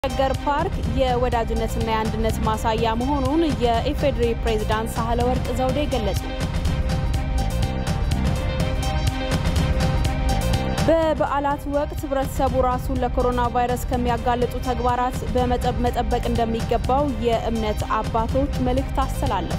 ሸገር ፓርክ የወዳጅነትና የአንድነት ማሳያ መሆኑን የኢፌዴሪ ፕሬዝዳንት ሳህለወርቅ ዘውዴ ገለጹ። በበዓላት ወቅት ህብረተሰቡ ራሱን ለኮሮና ቫይረስ ከሚያጋልጡ ተግባራት በመጠበቅ እንደሚገባው የእምነት አባቶች መልእክት አስተላለፉ።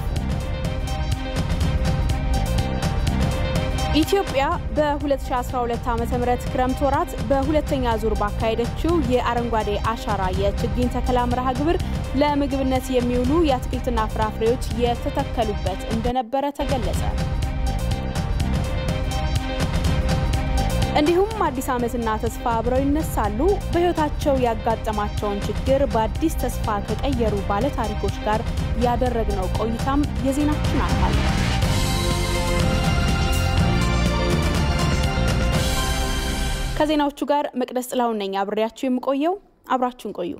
ኢትዮጵያ በ2012 ዓ ም ክረምት ወራት በሁለተኛ ዙር ባካሄደችው የአረንጓዴ አሻራ የችግኝ ተከላ መርሃ ግብር ለምግብነት የሚውሉ የአትክልትና ፍራፍሬዎች የተተከሉበት እንደነበረ ተገለጸ። እንዲሁም አዲስ ዓመትና ተስፋ አብረው ይነሳሉ። በሕይወታቸው ያጋጠማቸውን ችግር በአዲስ ተስፋ ከቀየሩ ባለታሪኮች ጋር ያደረግነው ቆይታም የዜናችን አካል ነው። ከዜናዎቹ ጋር መቅደስ ጥላሁን ነኝ። አብሬያችሁ የምቆየው አብራችሁን ቆዩ።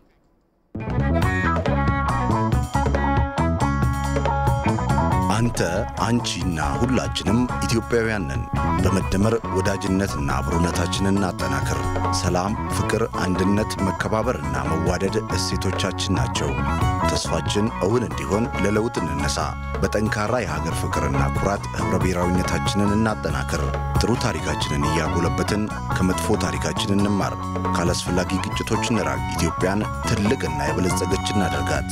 አንተ አንቺና ሁላችንም ኢትዮጵያውያን ነን። በመደመር ወዳጅነትና አብሮነታችንን እናጠናክር። ሰላም፣ ፍቅር፣ አንድነት፣ መከባበርና መዋደድ እሴቶቻችን ናቸው። ተስፋችን እውን እንዲሆን ለለውጥ እንነሳ። በጠንካራ የሀገር ፍቅርና ኩራት ኅብረ ብሔራዊነታችንን እናጠናክር። ጥሩ ታሪካችንን እያጎለበትን ከመጥፎ ታሪካችን እንማር። ካላስፈላጊ ግጭቶች እንራቅ። ኢትዮጵያን ትልቅና የበለጸገች እናደርጋት።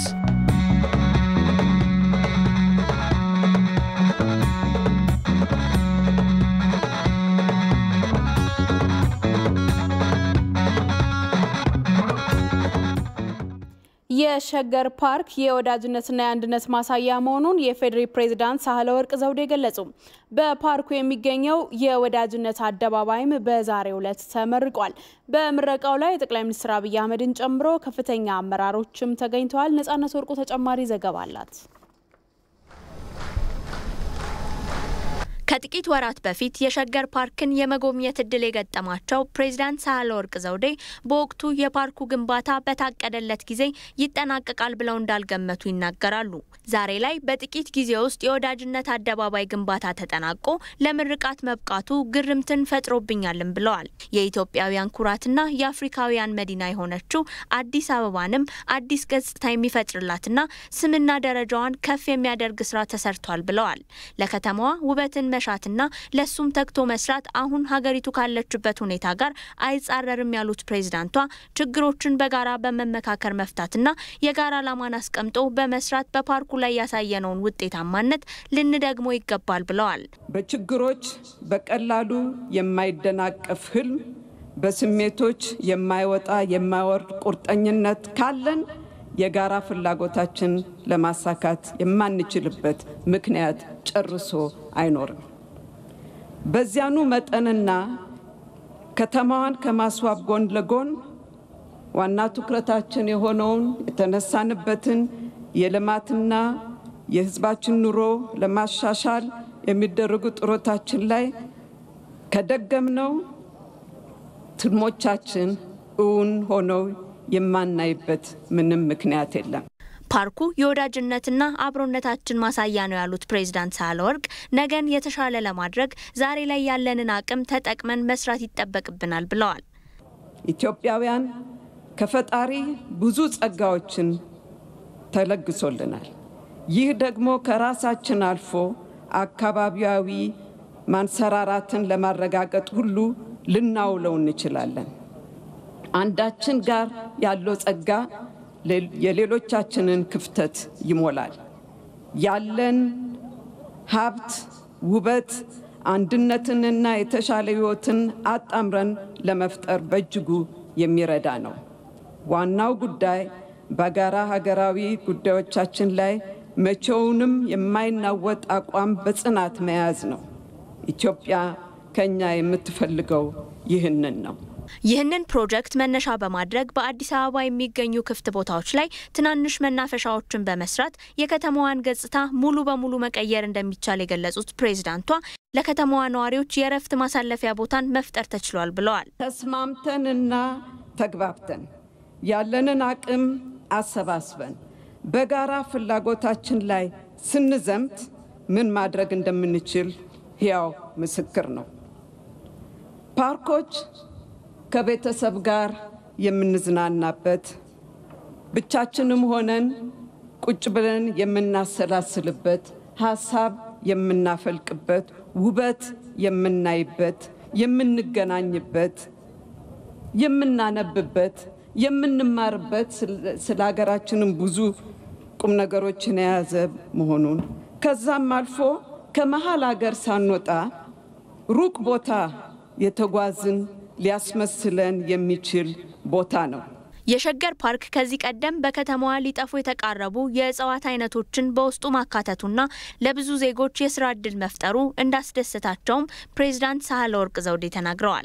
የሸገር ፓርክ የወዳጅነትና የአንድነት ማሳያ መሆኑን የፌዴሪ ፕሬዝዳንት ሳህለወርቅ ዘውዴ ገለጹ። በፓርኩ የሚገኘው የወዳጅነት አደባባይም በዛሬው ዕለት ተመርቋል። በምረቃው ላይ ጠቅላይ ሚኒስትር አብይ አህመድን ጨምሮ ከፍተኛ አመራሮችም ተገኝተዋል። ነጻነት ወርቁ ተጨማሪ ዘገባ አላት። ከጥቂት ወራት በፊት የሸገር ፓርክን የመጎብኘት እድል የገጠማቸው ፕሬዚዳንት ሳህለወርቅ ዘውዴ በወቅቱ የፓርኩ ግንባታ በታቀደለት ጊዜ ይጠናቀቃል ብለው እንዳልገመቱ ይናገራሉ። ዛሬ ላይ በጥቂት ጊዜ ውስጥ የወዳጅነት አደባባይ ግንባታ ተጠናቆ ለምርቃት መብቃቱ ግርምትን ፈጥሮብኛልም ብለዋል። የኢትዮጵያውያን ኩራትና የአፍሪካውያን መዲና የሆነችው አዲስ አበባንም አዲስ ገጽታ የሚፈጥርላትና ስምና ደረጃዋን ከፍ የሚያደርግ ስራ ተሰርቷል ብለዋል። ለከተማዋ ውበትን መሻትና ለሱም ተግቶ መስራት አሁን ሀገሪቱ ካለችበት ሁኔታ ጋር አይጻረርም ያሉት ፕሬዝዳንቷ ችግሮችን በጋራ በመመካከር መፍታትና የጋራ ዓላማን አስቀምጦ በመስራት በፓርኩ ላይ ያሳየነውን ውጤታማነት ልንደግሞ ይገባል ብለዋል። በችግሮች በቀላሉ የማይደናቀፍ ህልም፣ በስሜቶች የማይወጣ የማይወርድ ቁርጠኝነት ካለን የጋራ ፍላጎታችን ለማሳካት የማንችልበት ምክንያት ጨርሶ አይኖርም። በዚያኑ መጠንና ከተማዋን ከማስዋብ ጎን ለጎን ዋና ትኩረታችን የሆነውን የተነሳንበትን የልማትና የሕዝባችን ኑሮ ለማሻሻል የሚደረጉ ጥረቶቻችን ላይ ከደገምነው ትልሞቻችን እውን ሆነው የማናይበት ምንም ምክንያት የለም። ፓርኩ የወዳጅነትና አብሮነታችን ማሳያ ነው ያሉት ፕሬዝዳንት ሳህለወርቅ ነገን የተሻለ ለማድረግ ዛሬ ላይ ያለንን አቅም ተጠቅመን መስራት ይጠበቅብናል ብለዋል። ኢትዮጵያውያን ከፈጣሪ ብዙ ጸጋዎችን ተለግሶልናል። ይህ ደግሞ ከራሳችን አልፎ አካባቢያዊ ማንሰራራትን ለማረጋገጥ ሁሉ ልናውለው እንችላለን። አንዳችን ጋር ያለው ጸጋ የሌሎቻችንን ክፍተት ይሞላል። ያለን ሀብት፣ ውበት፣ አንድነትንና የተሻለ ሕይወትን አጣምረን ለመፍጠር በእጅጉ የሚረዳ ነው። ዋናው ጉዳይ በጋራ ሀገራዊ ጉዳዮቻችን ላይ መቼውንም የማይናወጥ አቋም በጽናት መያዝ ነው። ኢትዮጵያ ከኛ የምትፈልገው ይህንን ነው። ይህንን ፕሮጀክት መነሻ በማድረግ በአዲስ አበባ የሚገኙ ክፍት ቦታዎች ላይ ትናንሽ መናፈሻዎችን በመስራት የከተማዋን ገጽታ ሙሉ በሙሉ መቀየር እንደሚቻል የገለጹት ፕሬዝዳንቷ ለከተማዋ ነዋሪዎች የእረፍት ማሳለፊያ ቦታን መፍጠር ተችሏል ብለዋል። ተስማምተንና ተግባብተን ያለንን አቅም አሰባስበን በጋራ ፍላጎታችን ላይ ስንዘምት ምን ማድረግ እንደምንችል ሕያው ምስክር ነው። ፓርኮች ከቤተሰብ ጋር የምንዝናናበት፣ ብቻችንም ሆነን ቁጭ ብለን የምናሰላስልበት፣ ሀሳብ የምናፈልቅበት፣ ውበት የምናይበት፣ የምንገናኝበት፣ የምናነብበት፣ የምንማርበት ስለ ሀገራችንም ብዙ ቁም ነገሮችን የያዘ መሆኑን ከዛም አልፎ ከመሀል ሀገር ሳንወጣ ሩቅ ቦታ የተጓዝን ሊያስመስለን የሚችል ቦታ ነው። የሸገር ፓርክ ከዚህ ቀደም በከተማዋ ሊጠፉ የተቃረቡ የእጽዋት አይነቶችን በውስጡ ማካተቱና ለብዙ ዜጎች የስራ ዕድል መፍጠሩ እንዳስደሰታቸውም ፕሬዚዳንት ሳህለወርቅ ዘውዴ ተናግረዋል።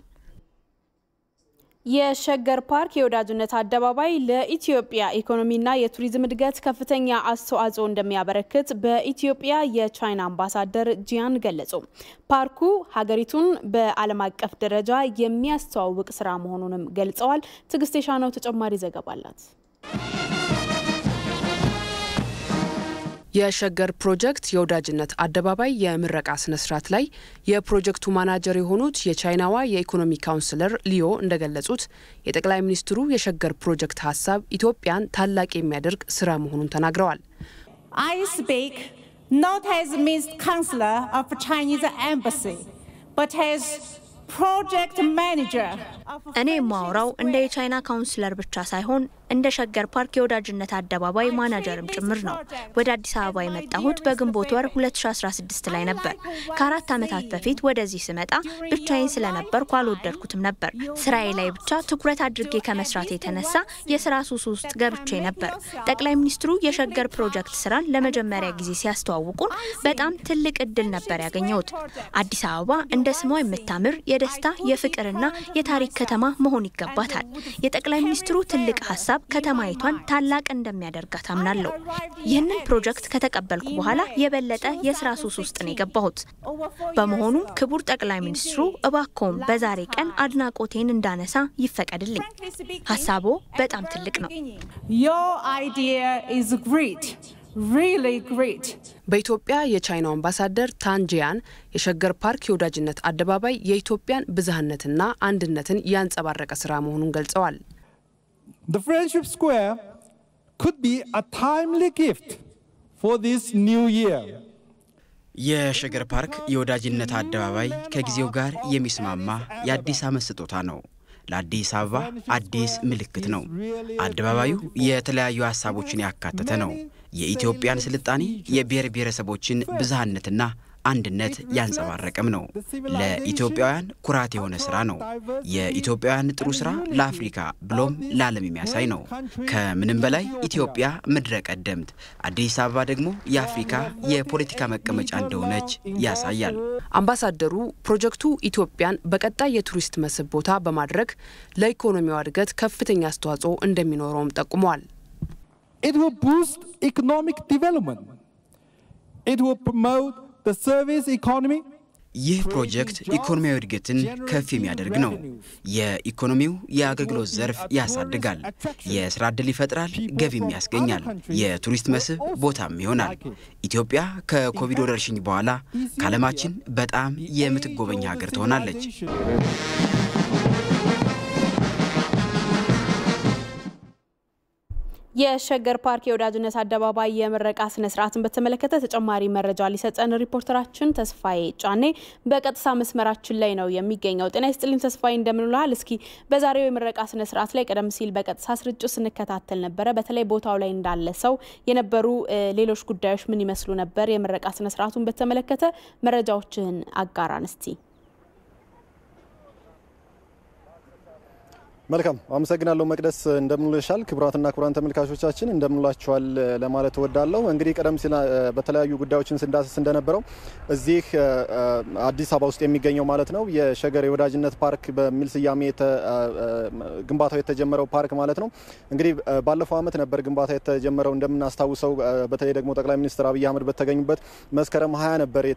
የሸገር ፓርክ የወዳጅነት አደባባይ ለኢትዮጵያ ኢኮኖሚና የቱሪዝም እድገት ከፍተኛ አስተዋጽኦ እንደሚያበረክት በኢትዮጵያ የቻይና አምባሳደር ጂያን ገለጹ። ፓርኩ ሀገሪቱን በዓለም አቀፍ ደረጃ የሚያስተዋውቅ ስራ መሆኑንም ገልጸዋል። ትዕግስት የሻነው ተጨማሪ ዘገባ አላት። የሸገር ፕሮጀክት የወዳጅነት አደባባይ የምረቃ ስነስርዓት ላይ የፕሮጀክቱ ማናጀር የሆኑት የቻይናዋ የኢኮኖሚ ካውንስለር ሊዮ እንደገለጹት የጠቅላይ ሚኒስትሩ የሸገር ፕሮጀክት ሀሳብ ኢትዮጵያን ታላቅ የሚያደርግ ስራ መሆኑን ተናግረዋል። I speak not as Miss Counselor of Chinese Embassy, but as project manager. እኔ የማወራው እንደ የቻይና ካውንስለር ብቻ ሳይሆን እንደ ሸገር ፓርክ የወዳጅነት አደባባይ ማናጀርም ጭምር ነው። ወደ አዲስ አበባ የመጣሁት በግንቦት ወር 2016 ላይ ነበር። ከአራት ዓመታት በፊት ወደዚህ ስመጣ ብቻዬን ስለነበርኩ አልወደድኩትም ነበር። ስራዬ ላይ ብቻ ትኩረት አድርጌ ከመስራት የተነሳ የስራ ሱስ ውስጥ ገብቼ ነበር። ጠቅላይ ሚኒስትሩ የሸገር ፕሮጀክት ስራን ለመጀመሪያ ጊዜ ሲያስተዋውቁን በጣም ትልቅ እድል ነበር ያገኘሁት። አዲስ አበባ እንደ ስሟ የምታምር የደስታ የፍቅርና የታሪክ ከተማ መሆን ይገባታል። የጠቅላይ ሚኒስትሩ ትልቅ ሀሳብ ከተማይቷን ታላቅ እንደሚያደርጋት አምናለሁ። ይህንን ፕሮጀክት ከተቀበልኩ በኋላ የበለጠ የስራ ሱስ ውስጥ ነው የገባሁት። በመሆኑም ክቡር ጠቅላይ ሚኒስትሩ እባክዎን በዛሬ ቀን አድናቆቴን እንዳነሳ ይፈቀድልኝ። ሀሳቦ በጣም ትልቅ ነው። Your idea is great, really great. በኢትዮጵያ የቻይናው አምባሳደር ታንጂያን የሸገር ፓርክ የወዳጅነት አደባባይ የኢትዮጵያን ብዝሃነትና አንድነትን ያንጸባረቀ ስራ መሆኑን ገልጸዋል። The Friendship Square could be a timely gift for this new year. የሸገር ፓርክ የወዳጅነት አደባባይ ከጊዜው ጋር የሚስማማ የአዲስ ዓመት ስጦታ ነው። ለአዲስ አበባ አዲስ ምልክት ነው። አደባባዩ የተለያዩ ሀሳቦችን ያካተተ ነው። የኢትዮጵያን ስልጣኔ፣ የብሔር ብሔረሰቦችን ብዝሃነትና አንድነት ያንጸባረቀም ነው። ለኢትዮጵያውያን ኩራት የሆነ ስራ ነው። የኢትዮጵያውያን ጥሩ ስራ ለአፍሪካ ብሎም ለዓለም የሚያሳይ ነው። ከምንም በላይ ኢትዮጵያ ምድረ ቀደምት፣ አዲስ አበባ ደግሞ የአፍሪካ የፖለቲካ መቀመጫ እንደሆነች ያሳያል። አምባሳደሩ ፕሮጀክቱ ኢትዮጵያን በቀጣይ የቱሪስት መስህብ ቦታ በማድረግ ለኢኮኖሚዋ እድገት ከፍተኛ አስተዋጽኦ እንደሚኖረውም ጠቁመዋል። It will boost economic development. It will promote the service economy. ይህ ፕሮጀክት ኢኮኖሚያዊ እድገትን ከፍ የሚያደርግ ነው። የኢኮኖሚው የአገልግሎት ዘርፍ ያሳድጋል፣ የስራ ዕድል ይፈጥራል፣ ገቢም ያስገኛል፣ የቱሪስት መስህብ ቦታም ይሆናል። ኢትዮጵያ ከኮቪድ ወረርሽኝ በኋላ ከዓለማችን በጣም የምትጎበኝ ሀገር ትሆናለች። የሸገር ፓርክ የወዳጅነት አደባባይ የምረቃ ስነ ስርዓትን በተመለከተ ተጨማሪ መረጃ ሊሰጠን ሪፖርተራችን ተስፋዬ ጫኔ በቀጥታ መስመራችን ላይ ነው የሚገኘው። ጤና ይስጥልኝ ተስፋዬ፣ እንደምንልሃል። እስኪ በዛሬው የምረቃ ስነ ስርዓት ላይ ቀደም ሲል በቀጥታ ስርጭት ስንከታተል ነበረ። በተለይ ቦታው ላይ እንዳለ ሰው የነበሩ ሌሎች ጉዳዮች ምን ይመስሉ ነበር? የምረቃ ስነ ስርዓቱን በተመለከተ መረጃዎችህን አጋራን እስቲ። መልካም አመሰግናለሁ መቅደስ። እንደምንልሻል ክቡራትና ክቡራን ተመልካቾቻችን እንደምንላችኋል ለማለት እወዳለሁ። እንግዲህ ቀደም ሲል በተለያዩ ጉዳዮችን ስንዳስስ እንደነበረው እዚህ አዲስ አበባ ውስጥ የሚገኘው ማለት ነው የሸገር የወዳጅነት ፓርክ በሚል ስያሜ ግንባታው የተጀመረው ፓርክ ማለት ነው። እንግዲህ ባለፈው ዓመት ነበር ግንባታ የተጀመረው እንደምናስታውሰው፣ በተለይ ደግሞ ጠቅላይ ሚኒስትር አብይ አህመድ በተገኙበት መስከረም ሀያ ነበር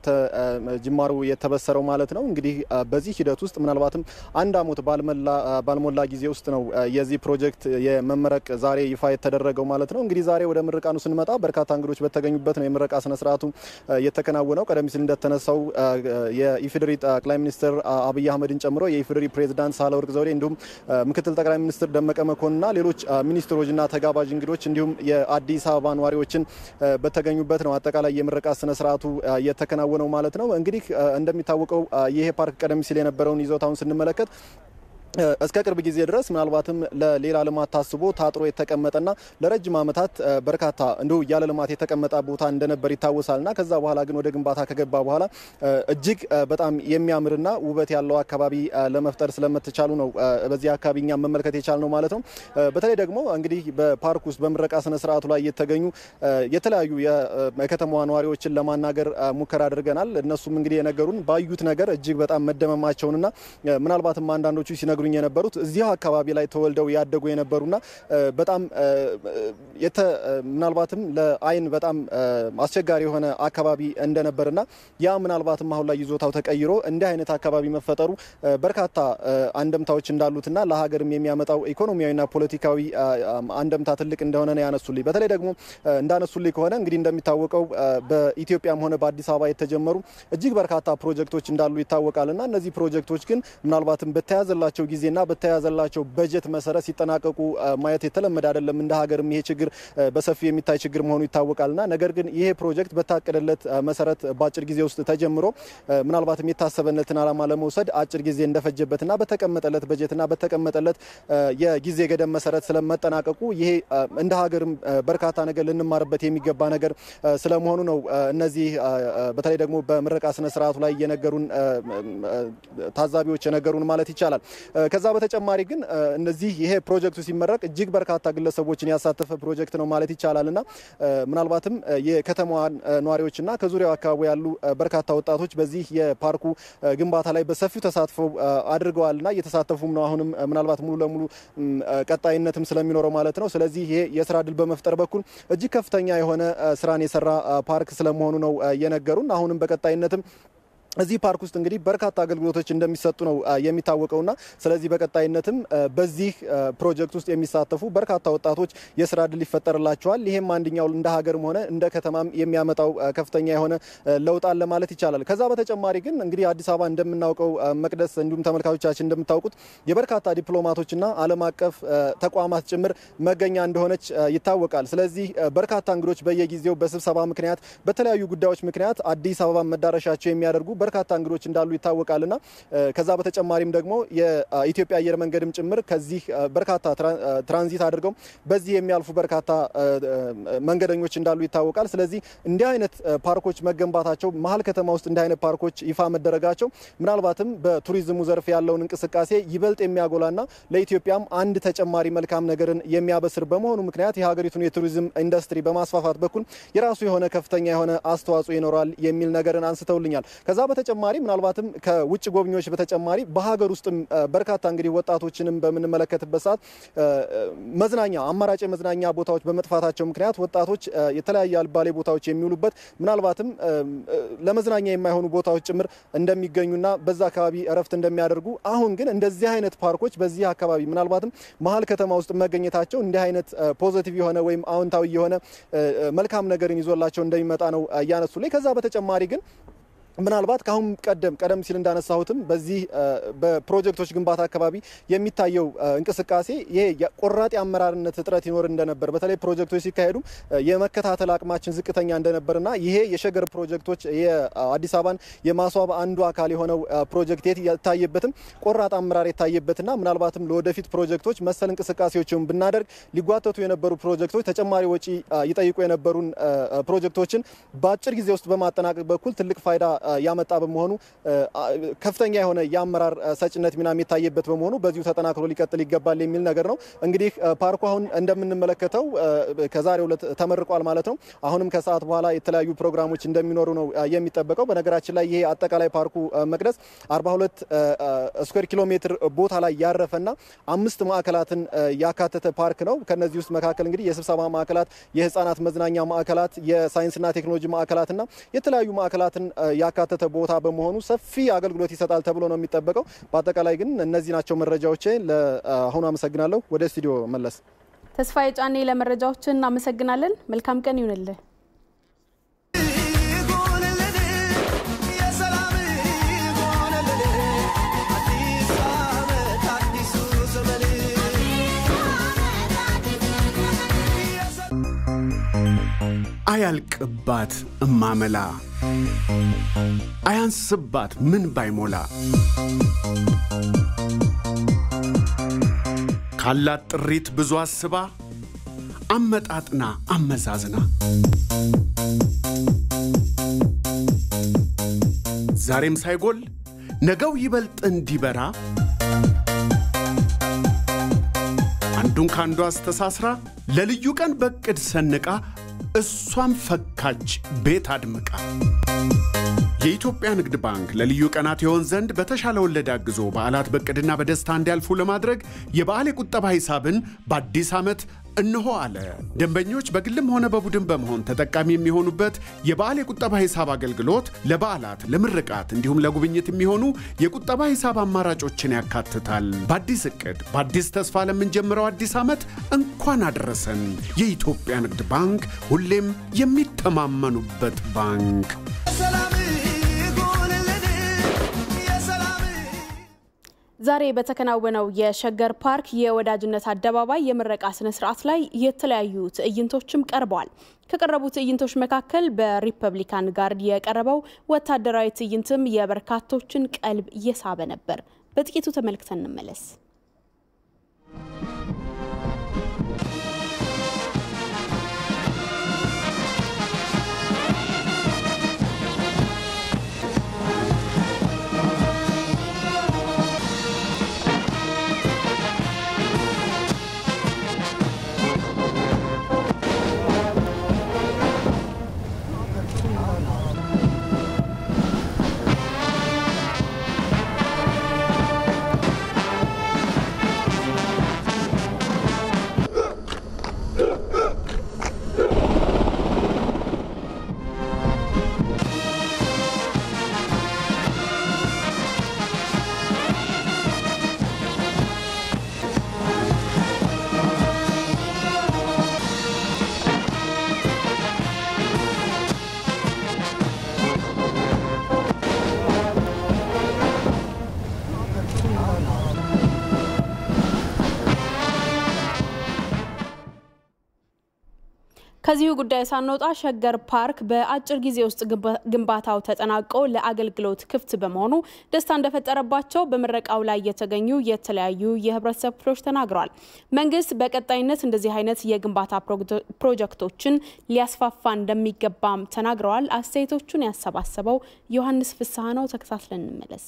ጅማሩ የተበሰረው ማለት ነው። እንግዲህ በዚህ ሂደት ውስጥ ምናልባትም አንድ ዓመት ባልሞላ ጊዜ ጊዜ ውስጥ ነው የዚህ ፕሮጀክት የመመረቅ ዛሬ ይፋ የተደረገው ማለት ነው። እንግዲህ ዛሬ ወደ ምርቃኑ ስንመጣ በርካታ እንግዶች በተገኙበት ነው የምረቃ ስነስርዓቱ የተከናወነው። ቀደም ሲል እንደተነሳው የኢፌዴሪ ጠቅላይ ሚኒስትር አብይ አህመድን ጨምሮ የኢፌዴሪ ፕሬዚዳንት ሳህለወርቅ ዘውዴ እንዲሁም ምክትል ጠቅላይ ሚኒስትር ደመቀ መኮንንና ሌሎች ሚኒስትሮችና ተጋባዥ እንግዶች እንዲሁም የአዲስ አበባ ነዋሪዎችን በተገኙበት ነው አጠቃላይ የምረቃ ስነስርዓቱ የተከናወነው ማለት ነው። እንግዲህ እንደሚታወቀው ይሄ ፓርክ ቀደም ሲል የነበረውን ይዞታውን ስንመለከት እስከ ቅርብ ጊዜ ድረስ ምናልባትም ለሌላ ልማት ታስቦ ታጥሮ የተቀመጠና ለረጅም ዓመታት በርካታ እንዲሁ ያለ ልማት የተቀመጠ ቦታ እንደነበር ይታወሳልና ከዛ በኋላ ግን ወደ ግንባታ ከገባ በኋላ እጅግ በጣም የሚያምርና ውበት ያለው አካባቢ ለመፍጠር ስለምትቻሉ ነው በዚህ አካባቢ እኛም መመልከት የቻል ነው ማለት ነው። በተለይ ደግሞ እንግዲህ በፓርክ ውስጥ በምረቃ ስነ ስርዓቱ ላይ የተገኙ የተለያዩ የከተማዋ ነዋሪዎችን ለማናገር ሙከራ አድርገናል። እነሱም እንግዲህ የነገሩን ባዩት ነገር እጅግ በጣም መደመማቸውንና ምናልባትም አንዳንዶቹ ሲነግሩኝ የነበሩት እዚሁ አካባቢ ላይ ተወልደው ያደጉ የነበሩና በጣም ምናልባትም ለዓይን በጣም አስቸጋሪ የሆነ አካባቢ እንደነበርና ያ ምናልባትም አሁን ላይ ይዞታው ተቀይሮ እንዲህ አይነት አካባቢ መፈጠሩ በርካታ አንደምታዎች እንዳሉትና ለሀገርም የሚያመጣው ኢኮኖሚያዊና ፖለቲካዊ አንደምታ ትልቅ እንደሆነ ነው ያነሱልኝ። በተለይ ደግሞ እንዳነሱልኝ ከሆነ እንግዲህ እንደሚታወቀው በኢትዮጵያም ሆነ በአዲስ አበባ የተጀመሩ እጅግ በርካታ ፕሮጀክቶች እንዳሉ ይታወቃልና እነዚህ ፕሮጀክቶች ግን ምናልባትም በተያዘላቸው ጊዜና በተያዘላቸው በጀት መሰረት ሲጠናቀቁ ማየት የተለመደ አይደለም። እንደ ሀገርም ይሄ ችግር በሰፊው የሚታይ ችግር መሆኑ ይታወቃልና ነገር ግን ይሄ ፕሮጀክት በታቀደለት መሰረት በአጭር ጊዜ ውስጥ ተጀምሮ ምናልባትም የታሰበነትን ዓላማ ለመውሰድ አጭር ጊዜ እንደፈጀበትና በተቀመጠለት በጀትና በተቀመጠለት የጊዜ ገደብ መሰረት ስለመጠናቀቁ ይሄ እንደ ሀገርም በርካታ ነገር ልንማርበት የሚገባ ነገር ስለመሆኑ ነው እነዚህ በተለይ ደግሞ በምረቃ ስነ ስርዓቱ ላይ የነገሩን ታዛቢዎች የነገሩን ማለት ይቻላል። ከዛ በተጨማሪ ግን እነዚህ ይሄ ፕሮጀክቱ ሲመረቅ እጅግ በርካታ ግለሰቦችን ያሳተፈ ፕሮጀክት ነው ማለት ይቻላል እና ምናልባትም የከተማዋ ነዋሪዎችና ከዙሪያው አካባቢ ያሉ በርካታ ወጣቶች በዚህ የፓርኩ ግንባታ ላይ በሰፊው ተሳትፈው አድርገዋልና እየተሳተፉም ነው። አሁንም ምናልባት ሙሉ ለሙሉ ቀጣይነትም ስለሚኖረው ማለት ነው። ስለዚህ ይሄ የስራ እድል በመፍጠር በኩል እጅግ ከፍተኛ የሆነ ስራን የሰራ ፓርክ ስለመሆኑ ነው የነገሩን። አሁንም በቀጣይነትም እዚህ ፓርክ ውስጥ እንግዲህ በርካታ አገልግሎቶች እንደሚሰጡ ነው የሚታወቀውና ስለዚህ በቀጣይነትም በዚህ ፕሮጀክት ውስጥ የሚሳተፉ በርካታ ወጣቶች የስራ እድል ይፈጠርላቸዋል። ይሄም አንደኛው እንደ ሀገርም ሆነ እንደ ከተማም የሚያመጣው ከፍተኛ የሆነ ለውጥ አለ ማለት ይቻላል። ከዛ በተጨማሪ ግን እንግዲህ አዲስ አበባ እንደምናውቀው መቅደስ፣ እንዲሁም ተመልካቾቻችን እንደምታውቁት የበርካታ ዲፕሎማቶችና ዓለም አቀፍ ተቋማት ጭምር መገኛ እንደሆነች ይታወቃል። ስለዚህ በርካታ እንግዶች በየጊዜው በስብሰባ ምክንያት በተለያዩ ጉዳዮች ምክንያት አዲስ አበባ መዳረሻቸው የሚያደርጉ በርካታ እንግዶች እንዳሉ ይታወቃልና ከዛ በተጨማሪም ደግሞ የኢትዮጵያ አየር መንገድም ጭምር ከዚህ በርካታ ትራንዚት አድርገው በዚህ የሚያልፉ በርካታ መንገደኞች እንዳሉ ይታወቃል። ስለዚህ እንዲህ አይነት ፓርኮች መገንባታቸው መሀል ከተማ ውስጥ እንዲህ አይነት ፓርኮች ይፋ መደረጋቸው ምናልባትም በቱሪዝሙ ዘርፍ ያለውን እንቅስቃሴ ይበልጥ የሚያጎላና ለኢትዮጵያም አንድ ተጨማሪ መልካም ነገርን የሚያበስር በመሆኑ ምክንያት የሀገሪቱን የቱሪዝም ኢንዱስትሪ በማስፋፋት በኩል የራሱ የሆነ ከፍተኛ የሆነ አስተዋጽኦ ይኖራል የሚል ነገርን አንስተውልኛል። ከዛ በተጨማሪ ምናልባትም ከውጭ ጎብኚዎች በተጨማሪ በሀገር ውስጥም በርካታ እንግዲህ ወጣቶችንም በምንመለከትበት ሰዓት መዝናኛ አማራጭ የመዝናኛ ቦታዎች በመጥፋታቸው ምክንያት ወጣቶች የተለያየ አልባሌ ቦታዎች የሚውሉበት ምናልባትም ለመዝናኛ የማይሆኑ ቦታዎች ጭምር እንደሚገኙና በዛ አካባቢ እረፍት እንደሚያደርጉ አሁን ግን እንደዚህ አይነት ፓርኮች በዚህ አካባቢ ምናልባትም መሀል ከተማ ውስጥ መገኘታቸው እንዲህ አይነት ፖዘቲቭ የሆነ ወይም አዎንታዊ የሆነ መልካም ነገርን ይዞላቸው እንደሚመጣ ነው እያነሱልኝ። ከዛ በተጨማሪ ግን ምናልባት ከአሁን ቀደም ቀደም ሲል እንዳነሳሁትም በዚህ በፕሮጀክቶች ግንባታ አካባቢ የሚታየው እንቅስቃሴ ይሄ ቆራጥ የአመራርነት እጥረት ይኖር እንደነበር በተለይ ፕሮጀክቶች ሲካሄዱ የመከታተል አቅማችን ዝቅተኛ እንደነበርና ይሄ የሸገር ፕሮጀክቶች የአዲስ አበባን የማስዋብ አንዱ አካል የሆነው ፕሮጀክት የታየበትም ቆራጥ አመራር የታየበትና ምናልባትም ለወደፊት ፕሮጀክቶች መሰል እንቅስቃሴዎችን ብናደርግ ሊጓተቱ የነበሩ ፕሮጀክቶች ተጨማሪ ወጪ ይጠይቁ የነበሩን ፕሮጀክቶችን በአጭር ጊዜ ውስጥ በማጠናቀቅ በኩል ትልቅ ፋይዳ ያመጣ በመሆኑ ከፍተኛ የሆነ የአመራር ሰጭነት ሚና የታየበት በመሆኑ በዚሁ ተጠናክሮ ሊቀጥል ይገባል የሚል ነገር ነው። እንግዲህ ፓርኩ አሁን እንደምንመለከተው ከዛሬው ዕለት ተመርቋል ማለት ነው። አሁንም ከሰዓት በኋላ የተለያዩ ፕሮግራሞች እንደሚኖሩ ነው የሚጠበቀው። በነገራችን ላይ ይሄ አጠቃላይ ፓርኩ መቅደስ 42 ስኩዌር ኪሎ ሜትር ቦታ ላይ ያረፈና አምስት ማዕከላትን ያካተተ ፓርክ ነው። ከነዚህ ውስጥ መካከል እንግዲህ የስብሰባ ማዕከላት፣ የህፃናት መዝናኛ ማዕከላት፣ የሳይንስና ቴክኖሎጂ ማዕከላትና የተለያዩ ማዕከላትን ያካተተ ቦታ በመሆኑ ሰፊ አገልግሎት ይሰጣል ተብሎ ነው የሚጠበቀው። በአጠቃላይ ግን እነዚህ ናቸው መረጃዎቼ። ለአሁኑ አመሰግናለሁ። ወደ ስቱዲዮ መለስ። ተስፋዬ ጫኔ ለመረጃዎች እናመሰግናለን። መልካም ቀን ይሁንልህ። አያልቅባት እማመላ አያንስባት ምን ባይሞላ ካላት ጥሪት ብዙ አስባ አመጣጥና አመዛዝና ዛሬም ሳይጎል ነገው ይበልጥ እንዲበራ አንዱን ከአንዱ አስተሳስራ ለልዩ ቀን በቅድ ሰንቃ እሷም ፈካች ቤት አድምቃ የኢትዮጵያ ንግድ ባንክ ለልዩ ቀናት የሆን ዘንድ በተሻለ ወለድ አግዞ በዓላት በቅድና በደስታ እንዲያልፉ ለማድረግ የበዓል የቁጠባ ሂሳብን በአዲስ ዓመት እንሆ አለ። ደንበኞች በግልም ሆነ በቡድን በመሆን ተጠቃሚ የሚሆኑበት የበዓል የቁጠባ ሂሳብ አገልግሎት ለበዓላት፣ ለምርቃት እንዲሁም ለጉብኝት የሚሆኑ የቁጠባ ሂሳብ አማራጮችን ያካትታል። በአዲስ እቅድ በአዲስ ተስፋ ለምንጀምረው አዲስ ዓመት እንኳን አደረሰን። የኢትዮጵያ ንግድ ባንክ ሁሌም የሚተማመኑበት ባንክ። ዛሬ በተከናወነው የሸገር ፓርክ የወዳጅነት አደባባይ የምረቃ ስነ ስርዓት ላይ የተለያዩ ትዕይንቶችም ቀርበዋል። ከቀረቡ ትዕይንቶች መካከል በሪፐብሊካን ጋርድ የቀረበው ወታደራዊ ትዕይንትም የበርካቶችን ቀልብ እየሳበ ነበር። በጥቂቱ ተመልክተን እንመለስ። ከዚሁ ጉዳይ ሳንወጣ ሸገር ፓርክ በአጭር ጊዜ ውስጥ ግንባታው ተጠናቆ ለአገልግሎት ክፍት በመሆኑ ደስታ እንደፈጠረባቸው በምረቃው ላይ የተገኙ የተለያዩ የህብረተሰብ ክፍሎች ተናግረዋል። መንግስት በቀጣይነት እንደዚህ አይነት የግንባታ ፕሮጀክቶችን ሊያስፋፋ እንደሚገባም ተናግረዋል። አስተያየቶቹን ያሰባሰበው ዮሐንስ ፍስሐ ነው። ተከታትለን እንመለስ።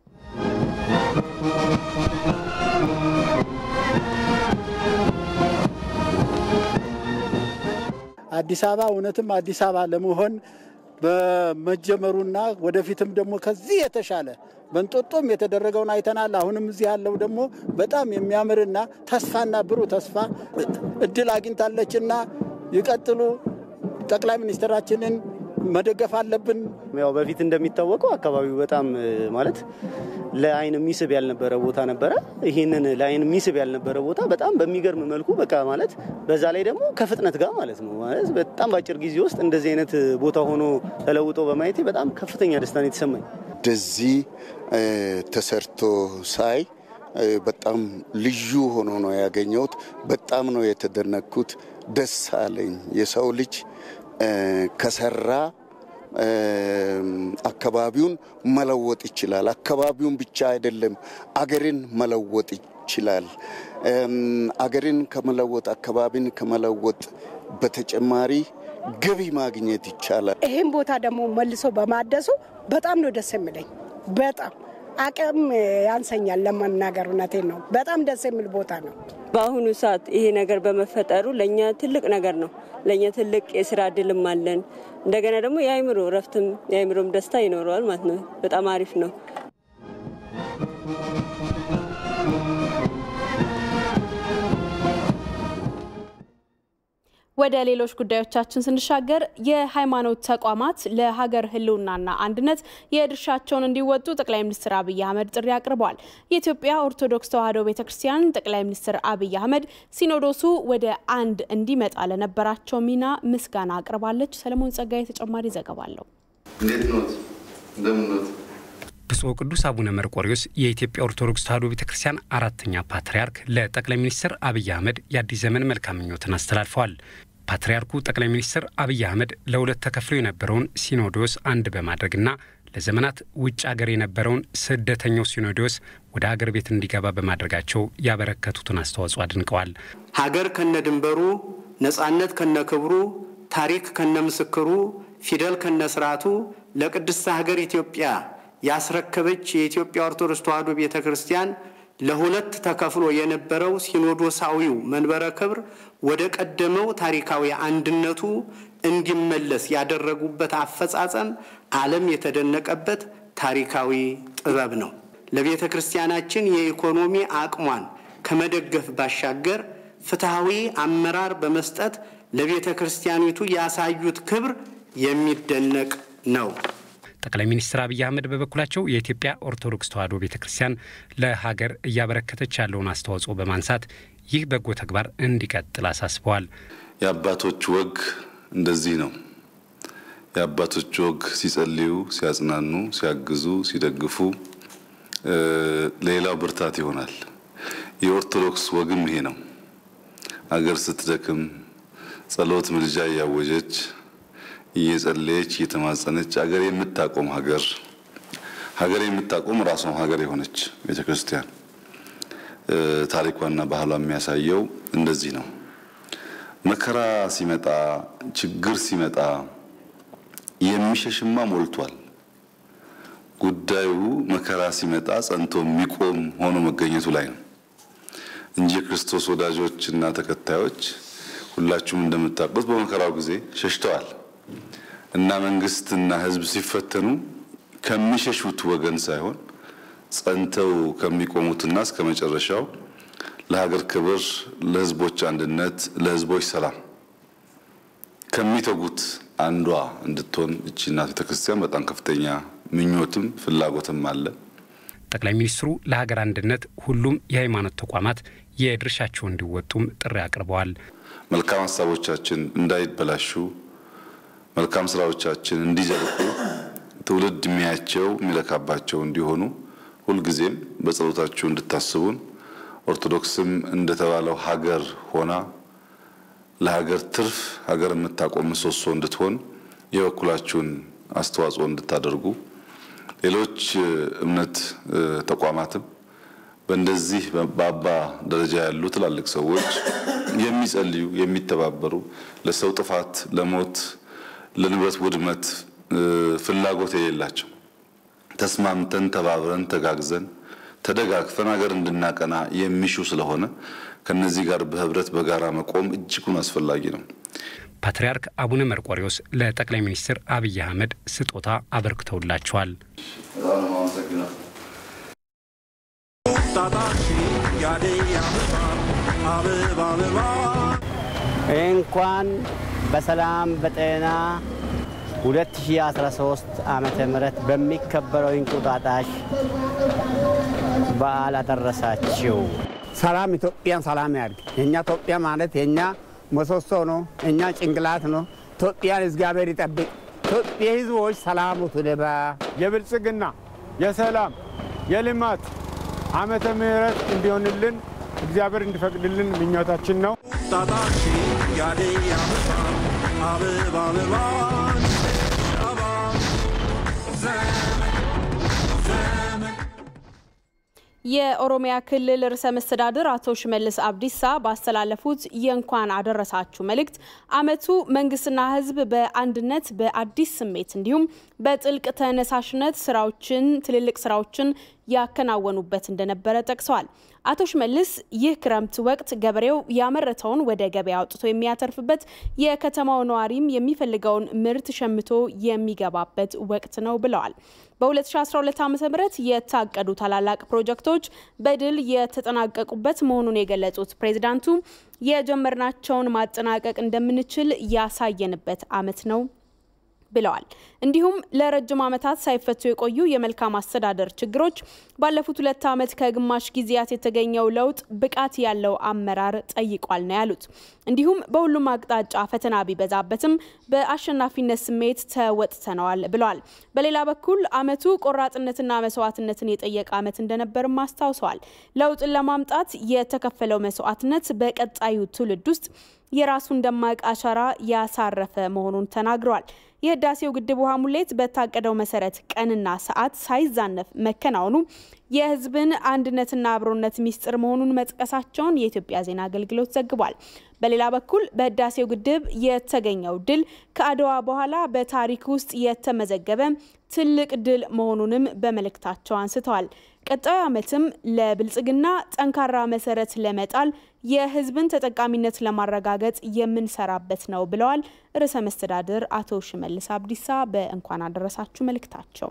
አዲስ አበባ እውነትም አዲስ አበባ ለመሆን በመጀመሩና ወደፊትም ደግሞ ከዚህ የተሻለ በእንጦጦም የተደረገውን አይተናል። አሁንም እዚህ ያለው ደግሞ በጣም የሚያምርና ተስፋና ብሩህ ተስፋ እድል አግኝታለችና ይቀጥሉ። ጠቅላይ ሚኒስትራችንን መደገፍ አለብን። ያው በፊት እንደሚታወቀው አካባቢው በጣም ማለት ለአይን የሚስብ ያልነበረ ቦታ ነበረ። ይህንን ለአይን የሚስብ ያልነበረ ቦታ በጣም በሚገርም መልኩ በቃ ማለት በዛ ላይ ደግሞ ከፍጥነት ጋር ማለት ነው ማለት በጣም በአጭር ጊዜ ውስጥ እንደዚህ አይነት ቦታ ሆኖ ተለውጦ በማየቴ በጣም ከፍተኛ ደስታ ነው የተሰማኝ። እንደዚህ ተሰርቶ ሳይ በጣም ልዩ ሆኖ ነው ያገኘሁት። በጣም ነው የተደነኩት። ደስ አለኝ። የሰው ልጅ ከሰራ አካባቢውን መለወጥ ይችላል። አካባቢውን ብቻ አይደለም አገርን መለወጥ ይችላል። አገርን ከመለወጥ አካባቢን ከመለወጥ በተጨማሪ ገቢ ማግኘት ይቻላል። ይህም ቦታ ደግሞ መልሶ በማደሱ በጣም ነው ደስ የሚለኝ። በጣም አቅም ያንሰኛል ለመናገር፣ እውነቴን ነው። በጣም ደስ የሚል ቦታ ነው። በአሁኑ ሰዓት ይሄ ነገር በመፈጠሩ ለእኛ ትልቅ ነገር ነው። ለእኛ ትልቅ የስራ እድልም አለን። እንደገና ደግሞ የአይምሮ እረፍትም የአይምሮም ደስታ ይኖረዋል ማለት ነው። በጣም አሪፍ ነው። ወደ ሌሎች ጉዳዮቻችን ስንሻገር የሃይማኖት ተቋማት ለሀገር ሕልውናና አንድነት የድርሻቸውን እንዲወጡ ጠቅላይ ሚኒስትር አብይ አህመድ ጥሪ አቅርበዋል። የኢትዮጵያ ኦርቶዶክስ ተዋሕዶ ቤተ ክርስቲያን ጠቅላይ ሚኒስትር አብይ አህመድ ሲኖዶሱ ወደ አንድ እንዲመጣ ለነበራቸው ሚና ምስጋና አቅርባለች። ሰለሞን ጸጋዬ ተጨማሪ ዘገባ አለው። እንዴት ኖት? እንደምን ኖት? ብፁዕ ቅዱስ አቡነ መርቆሪዎስ የኢትዮጵያ ኦርቶዶክስ ተዋሕዶ ቤተ ክርስቲያን አራተኛ ፓትርያርክ ለጠቅላይ ሚኒስትር አብይ አህመድ የአዲስ ዘመን መልካም ምኞትን አስተላልፈዋል። ፓትርያርኩ ጠቅላይ ሚኒስትር አብይ አህመድ ለሁለት ተከፍሎ የነበረውን ሲኖዶስ አንድ በማድረግና ለዘመናት ውጭ አገር የነበረውን ስደተኛው ሲኖዶስ ወደ አገር ቤት እንዲገባ በማድረጋቸው ያበረከቱትን አስተዋጽኦ አድንቀዋል። ሀገር ከነድንበሩ፣ ነጻነት ከነክብሩ፣ ታሪክ ከነምስክሩ፣ ፊደል ከነስርዓቱ ለቅድስት ሀገር ኢትዮጵያ ያስረከበች የኢትዮጵያ ኦርቶዶክስ ተዋሕዶ ቤተ ክርስቲያን ለሁለት ተከፍሎ የነበረው ሲኖዶሳዊው መንበረ ክብር ወደ ቀደመው ታሪካዊ አንድነቱ እንዲመለስ ያደረጉበት አፈጻጸም ዓለም የተደነቀበት ታሪካዊ ጥበብ ነው። ለቤተ ክርስቲያናችን የኢኮኖሚ አቅሟን ከመደገፍ ባሻገር ፍትሐዊ አመራር በመስጠት ለቤተ ክርስቲያኒቱ ያሳዩት ክብር የሚደነቅ ነው። ጠቅላይ ሚኒስትር አብይ አህመድ በበኩላቸው የኢትዮጵያ ኦርቶዶክስ ተዋሕዶ ቤተ ክርስቲያን ለሀገር እያበረከተች ያለውን አስተዋጽኦ በማንሳት ይህ በጎ ተግባር እንዲቀጥል አሳስበዋል። የአባቶች ወግ እንደዚህ ነው። የአባቶች ወግ ሲጸልዩ፣ ሲያጽናኑ፣ ሲያግዙ፣ ሲደግፉ ሌላው ብርታት ይሆናል። የኦርቶዶክስ ወግም ይሄ ነው። አገር ስትደክም ጸሎት፣ ምልጃ እያወጀች እየጸለየች እየተማጸነች ሀገር የምታቆም ሀገር ሀገር የምታቆም ራሷም ሀገር የሆነች ቤተ ክርስቲያን ታሪኳና ባህሏ የሚያሳየው እንደዚህ ነው። መከራ ሲመጣ ችግር ሲመጣ የሚሸሽማ ሞልቷል። ጉዳዩ መከራ ሲመጣ ጸንቶ የሚቆም ሆኖ መገኘቱ ላይ ነው እንጂ የክርስቶስ ወዳጆች እና ተከታዮች ሁላችሁም እንደምታውቁት በመከራው ጊዜ ሸሽተዋል። እና መንግስትና ሕዝብ ሲፈተኑ ከሚሸሹት ወገን ሳይሆን ጸንተው ከሚቆሙትና እስከ መጨረሻው ለሀገር ክብር፣ ለሕዝቦች አንድነት፣ ለሕዝቦች ሰላም ከሚተጉት አንዷ እንድትሆን እቺ እናት ቤተክርስቲያን በጣም ከፍተኛ ምኞትም ፍላጎትም አለ። ጠቅላይ ሚኒስትሩ ለሀገር አንድነት ሁሉም የሃይማኖት ተቋማት የድርሻቸውን እንዲወጡም ጥሪ አቅርበዋል። መልካም ሀሳቦቻችን እንዳይበላሹ መልካም ስራዎቻችን እንዲዘልቁ ትውልድ የሚያቸው የሚለካባቸው እንዲሆኑ ሁልጊዜም በጸሎታችሁ እንድታስቡን ኦርቶዶክስም እንደተባለው ሀገር ሆና ለሀገር ትርፍ ሀገር የምታቆም ምሰሶ እንድትሆን የበኩላችሁን አስተዋጽኦ እንድታደርጉ ሌሎች እምነት ተቋማትም በእንደዚህ በአባ ደረጃ ያሉ ትላልቅ ሰዎች የሚጸልዩ የሚተባበሩ ለሰው ጥፋት ለሞት ለንብረት ውድመት ፍላጎት የሌላቸው ተስማምተን ተባብረን ተጋግዘን ተደጋግፈን ሀገር እንድናቀና የሚሹ ስለሆነ ከነዚህ ጋር በህብረት በጋራ መቆም እጅጉን አስፈላጊ ነው። ፓትርያርክ አቡነ መርቆሪዎስ ለጠቅላይ ሚኒስትር አብይ አህመድ ስጦታ አበርክተውላቸዋል። እንኳን በሰላም በጤና 2013 ዓመተ ምህረት በሚከበረው እንቁጣጣሽ በዓል አደረሳችሁ። ሰላም ኢትዮጵያን ሰላም ያድርግ። የእኛ ኢትዮጵያ ማለት የእኛ ምሰሶ ነው፣ የእኛ ጭንቅላት ነው። ኢትዮጵያን እግዚአብሔር ይጠብቅ። ኢትዮጵያ ህዝቦች ሰላሙ ትልባ። የብልጽግና የሰላም የልማት ዓመተ ምህረት እንዲሆንልን እግዚአብሔር እንዲፈቅድልን ምኞታችን ነው። የኦሮሚያ ክልል ርዕሰ መስተዳድር አቶ ሽመልስ አብዲሳ ባስተላለፉት የእንኳን አደረሳችሁ መልእክት ዓመቱ መንግስትና ሕዝብ በአንድነት በአዲስ ስሜት እንዲሁም በጥልቅ ተነሳሽነት ስራዎችን ትልልቅ ስራዎችን ያከናወኑበት እንደነበረ ጠቅሰዋል። አቶ ሽመልስ ይህ ክረምት ወቅት ገበሬው ያመረተውን ወደ ገበያ አውጥቶ የሚያተርፍበት፣ የከተማው ነዋሪም የሚፈልገውን ምርት ሸምቶ የሚገባበት ወቅት ነው ብለዋል። በ2012 ዓ ም የታቀዱ ታላላቅ ፕሮጀክቶች በድል የተጠናቀቁበት መሆኑን የገለጹት ፕሬዚዳንቱ የጀመርናቸውን ማጠናቀቅ እንደምንችል ያሳየንበት ዓመት ነው ብለዋል። እንዲሁም ለረጅም ዓመታት ሳይፈቱ የቆዩ የመልካም አስተዳደር ችግሮች ባለፉት ሁለት ዓመት ከግማሽ ጊዜያት የተገኘው ለውጥ ብቃት ያለው አመራር ጠይቋል ነው ያሉት። እንዲሁም በሁሉም አቅጣጫ ፈተና ቢበዛበትም በአሸናፊነት ስሜት ተወጥተነዋል ብለዋል። በሌላ በኩል ዓመቱ ቆራጥነትና መስዋዕትነትን የጠየቀ ዓመት እንደነበርም አስታውሰዋል። ለውጥን ለማምጣት የተከፈለው መስዋዕትነት በቀጣዩ ትውልድ ውስጥ የራሱን ደማቅ አሻራ ያሳረፈ መሆኑን ተናግረዋል። የህዳሴው ግድብ ውሃ ሙሌት በታቀደው መሰረት ቀንና ሰዓት ሳይዛነፍ መከናወኑ የህዝብን አንድነትና አብሮነት ሚስጥር መሆኑን መጥቀሳቸውን የኢትዮጵያ ዜና አገልግሎት ዘግቧል። በሌላ በኩል በህዳሴው ግድብ የተገኘው ድል ከአድዋ በኋላ በታሪክ ውስጥ የተመዘገበ ትልቅ ድል መሆኑንም በመልእክታቸው አንስተዋል። ቀጣዩ ዓመትም ለብልጽግና ጠንካራ መሰረት ለመጣል የህዝብን ተጠቃሚነት ለማረጋገጥ የምንሰራበት ነው ብለዋል ርዕሰ መስተዳድር አቶ ሽመልስ አብዲሳ በእንኳን አደረሳችሁ መልእክታቸው።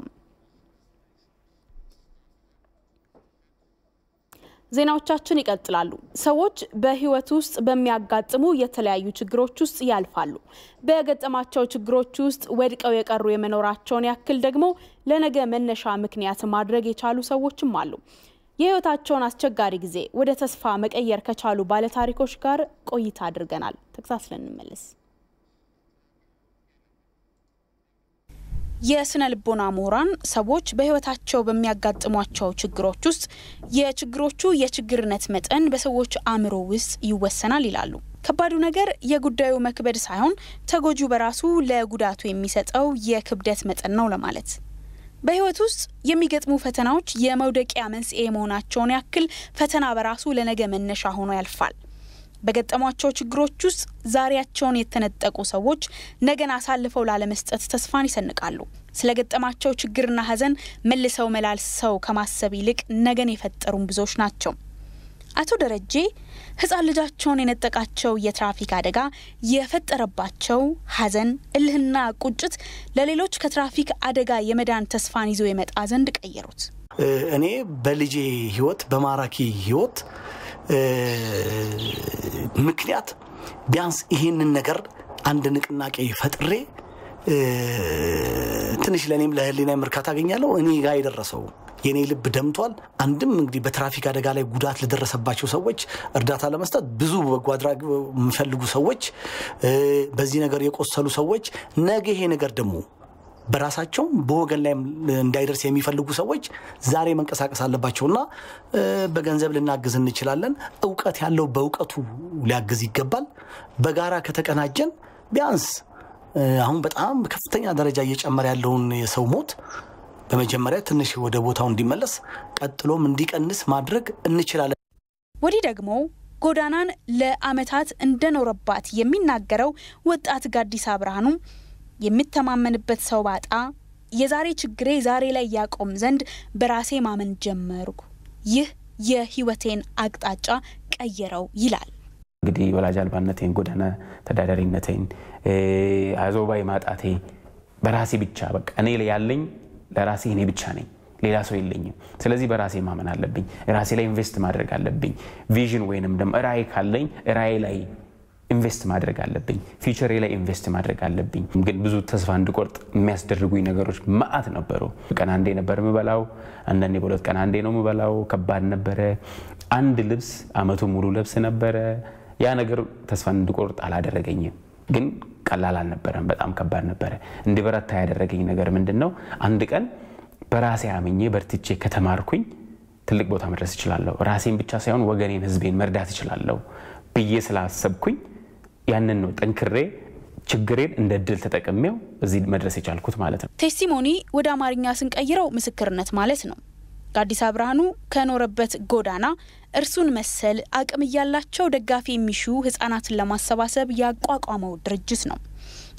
ዜናዎቻችን ይቀጥላሉ። ሰዎች በህይወት ውስጥ በሚያጋጥሙ የተለያዩ ችግሮች ውስጥ ያልፋሉ። በገጠማቸው ችግሮች ውስጥ ወድቀው የቀሩ የመኖራቸውን ያክል ደግሞ ለነገ መነሻ ምክንያት ማድረግ የቻሉ ሰዎችም አሉ። የህይወታቸውን አስቸጋሪ ጊዜ ወደ ተስፋ መቀየር ከቻሉ ባለታሪኮች ጋር ቆይታ አድርገናል። ተከታትለን እንመለስ። የስነ ልቦና ምሁራን ሰዎች በህይወታቸው በሚያጋጥሟቸው ችግሮች ውስጥ የችግሮቹ የችግርነት መጠን በሰዎች አእምሮ ውስጥ ይወሰናል ይላሉ። ከባዱ ነገር የጉዳዩ መክበድ ሳይሆን ተጎጂው በራሱ ለጉዳቱ የሚሰጠው የክብደት መጠን ነው ለማለት። በህይወት ውስጥ የሚገጥሙ ፈተናዎች የመውደቂያ መንስኤ መሆናቸውን ያክል ፈተና በራሱ ለነገ መነሻ ሆኖ ያልፋል። በገጠሟቸው ችግሮች ውስጥ ዛሬያቸውን የተነጠቁ ሰዎች ነገን አሳልፈው ላለመስጠት ተስፋን ይሰንቃሉ። ስለገጠማቸው ችግርና ሐዘን መልሰው መላልሰው ከማሰብ ይልቅ ነገን የፈጠሩም ብዙዎች ናቸው። አቶ ደረጄ ህፃን ልጃቸውን የነጠቃቸው የትራፊክ አደጋ የፈጠረባቸው ሐዘን፣ እልህና ቁጭት ለሌሎች ከትራፊክ አደጋ የመዳን ተስፋን ይዞ የመጣ ዘንድ ቀየሩት። እኔ በልጄ ህይወት በማራኪ ህይወት ምክንያት ቢያንስ ይሄንን ነገር አንድ ንቅናቄ ፈጥሬ ትንሽ ለእኔም ለህሊና እርካታ አገኛለሁ። እኔ ጋር የደረሰው የእኔ ልብ ደምቷል። አንድም እንግዲህ በትራፊክ አደጋ ላይ ጉዳት ለደረሰባቸው ሰዎች እርዳታ ለመስጠት ብዙ በጎ አድራጊ የሚፈልጉ ሰዎች፣ በዚህ ነገር የቆሰሉ ሰዎች ነገ ይሄ ነገር ደግሞ በራሳቸው በወገን ላይ እንዳይደርስ የሚፈልጉ ሰዎች ዛሬ መንቀሳቀስ አለባቸውና በገንዘብ ልናግዝ እንችላለን። እውቀት ያለው በእውቀቱ ሊያግዝ ይገባል። በጋራ ከተቀናጀን ቢያንስ አሁን በጣም ከፍተኛ ደረጃ እየጨመረ ያለውን የሰው ሞት በመጀመሪያ ትንሽ ወደ ቦታው እንዲመለስ ቀጥሎም እንዲቀንስ ማድረግ እንችላለን። ወዲህ ደግሞ ጎዳናን ለዓመታት እንደኖረባት የሚናገረው ወጣት ጋዲሳ ብርሃኑ የሚተማመንበት ሰው ባጣ የዛሬ ችግሬ ዛሬ ላይ ያቆም ዘንድ በራሴ ማመን ጀመርኩ። ይህ የህይወቴን አቅጣጫ ቀየረው ይላል። እንግዲህ ወላጅ አልባነቴን፣ ጎዳና ተዳዳሪነቴን፣ አዞባይ ማጣቴ በራሴ ብቻ በቃ እኔ ያለኝ ለራሴ እኔ ብቻ ነኝ፣ ሌላ ሰው የለኝም። ስለዚህ በራሴ ማመን አለብኝ። ራሴ ላይ ኢንቨስት ማድረግ አለብኝ። ቪዥን ወይንም ደግሞ ራዕይ ካለኝ ራዕይ ላይ ኢንቨስት ማድረግ አለብኝ። ፊውቸሬ ላይ ኢንቨስት ማድረግ አለብኝ። ግን ብዙ ተስፋ እንድቆርጥ የሚያስደርጉኝ ነገሮች መዓት ነበሩ። ቀን አንዴ ነበር የምበላው፣ አንዳንዴ በሁለት ቀን አንዴ ነው የምበላው። ከባድ ነበረ። አንድ ልብስ አመቱ ሙሉ ልብስ ነበረ። ያ ነገር ተስፋ እንድቆርጥ አላደረገኝም። ግን ቀላል አልነበረም። በጣም ከባድ ነበረ። እንዲበረታ ያደረገኝ ነገር ምንድን ነው? አንድ ቀን በራሴ አምኜ በርትቼ ከተማርኩኝ ትልቅ ቦታ መድረስ እችላለሁ። ራሴን ብቻ ሳይሆን ወገኔን፣ ህዝቤን መርዳት እችላለሁ ብዬ ስላሰብኩኝ ያንን ነው ጠንክሬ ችግሬን እንደ እድል ተጠቅሜው እዚህ መድረስ የቻልኩት ማለት ነው። ቴስቲሞኒ ወደ አማርኛ ስንቀይረው ምስክርነት ማለት ነው። ጋዲሳ ብርሃኑ ከኖረበት ጎዳና እርሱን መሰል አቅም እያላቸው ደጋፊ የሚሹ ህጻናትን ለማሰባሰብ ያቋቋመው ድርጅት ነው።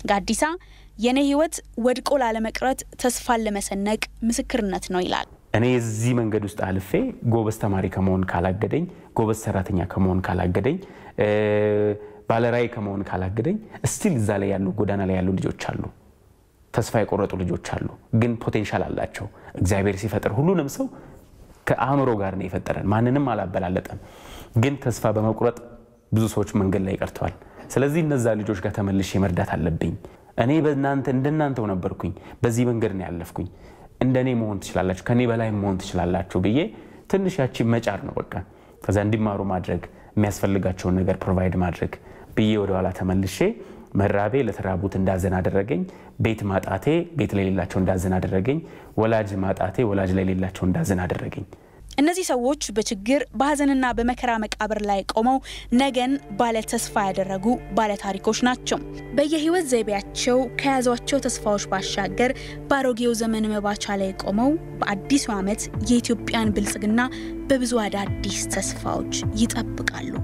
ጋዲሳ የኔ ህይወት ወድቆ ላለመቅረት ተስፋን ለመሰነቅ ምስክርነት ነው ይላል። እኔ የዚህ መንገድ ውስጥ አልፌ ጎበዝ ተማሪ ከመሆን ካላገደኝ፣ ጎበዝ ሰራተኛ ከመሆን ካላገደኝ፣ ባለራዕይ ከመሆን ካላገደኝ እስቲል እዛ ላይ ያሉ ጎዳና ላይ ያሉ ልጆች አሉ። ተስፋ የቆረጡ ልጆች አሉ፣ ግን ፖቴንሻል አላቸው። እግዚአብሔር ሲፈጥር ሁሉንም ሰው ከአእምሮ ጋር ነው የፈጠረን። ማንንም አላበላለጠም። ግን ተስፋ በመቁረጥ ብዙ ሰዎች መንገድ ላይ ቀርተዋል። ስለዚህ እነዛ ልጆች ጋር ተመልሼ መርዳት አለብኝ። እኔ በእናንተ እንደናንተው ነበርኩኝ፣ በዚህ መንገድ ነው ያለፍኩኝ። እንደ እኔ መሆን ትችላላችሁ፣ ከእኔ በላይ መሆን ትችላላችሁ ብዬ ትንሽ ያቺ መጫር ነው በቃ። ከዛ እንዲማሩ ማድረግ የሚያስፈልጋቸውን ነገር ፕሮቫይድ ማድረግ ብዬ ወደኋላ ተመልሼ መራቤ ለተራቡት እንዳዘን አደረገኝ። ቤት ማጣቴ ቤት ለሌላቸው እንዳዘን አደረገኝ። ወላጅ ማጣቴ ወላጅ ለሌላቸው እንዳዘን አደረገኝ። እነዚህ ሰዎች በችግር በሀዘንና በመከራ መቃብር ላይ ቆመው ነገን ባለ ተስፋ ያደረጉ ባለ ታሪኮች ናቸው። በየህይወት ዘይቤያቸው ከያዟቸው ተስፋዎች ባሻገር በአሮጌው ዘመን መባቻ ላይ ቆመው በአዲሱ ዓመት የኢትዮጵያን ብልጽግና በብዙ አዳዲስ ተስፋዎች ይጠብቃሉ።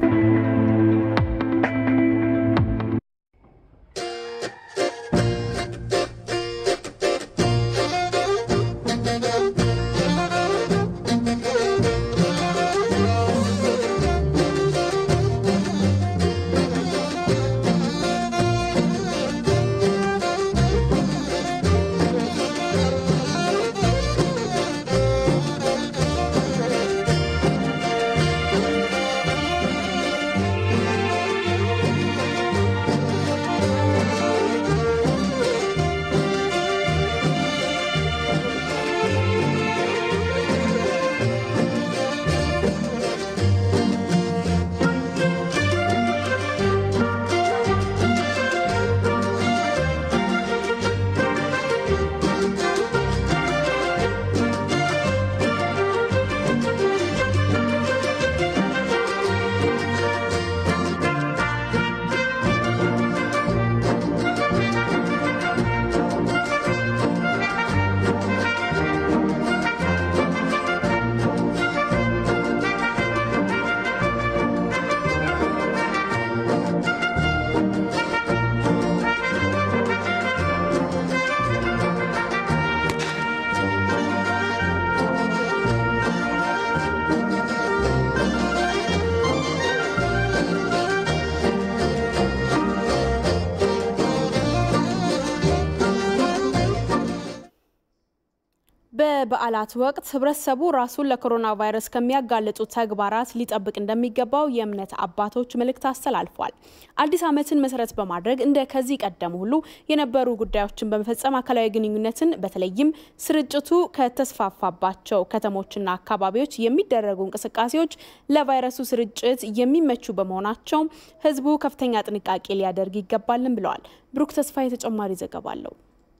በበዓላት ወቅት ህብረተሰቡ ራሱን ለኮሮና ቫይረስ ከሚያጋልጡ ተግባራት ሊጠብቅ እንደሚገባው የእምነት አባቶች መልእክት አስተላልፏል። አዲስ ዓመትን መሰረት በማድረግ እንደ ከዚህ ቀደም ሁሉ የነበሩ ጉዳዮችን በመፈጸም አካላዊ ግንኙነትን በተለይም ስርጭቱ ከተስፋፋባቸው ከተሞችና አካባቢዎች የሚደረጉ እንቅስቃሴዎች ለቫይረሱ ስርጭት የሚመቹ በመሆናቸው ህዝቡ ከፍተኛ ጥንቃቄ ሊያደርግ ይገባልን ብለዋል። ብሩክ ተስፋ የተጨማሪ ዘገባ አለው።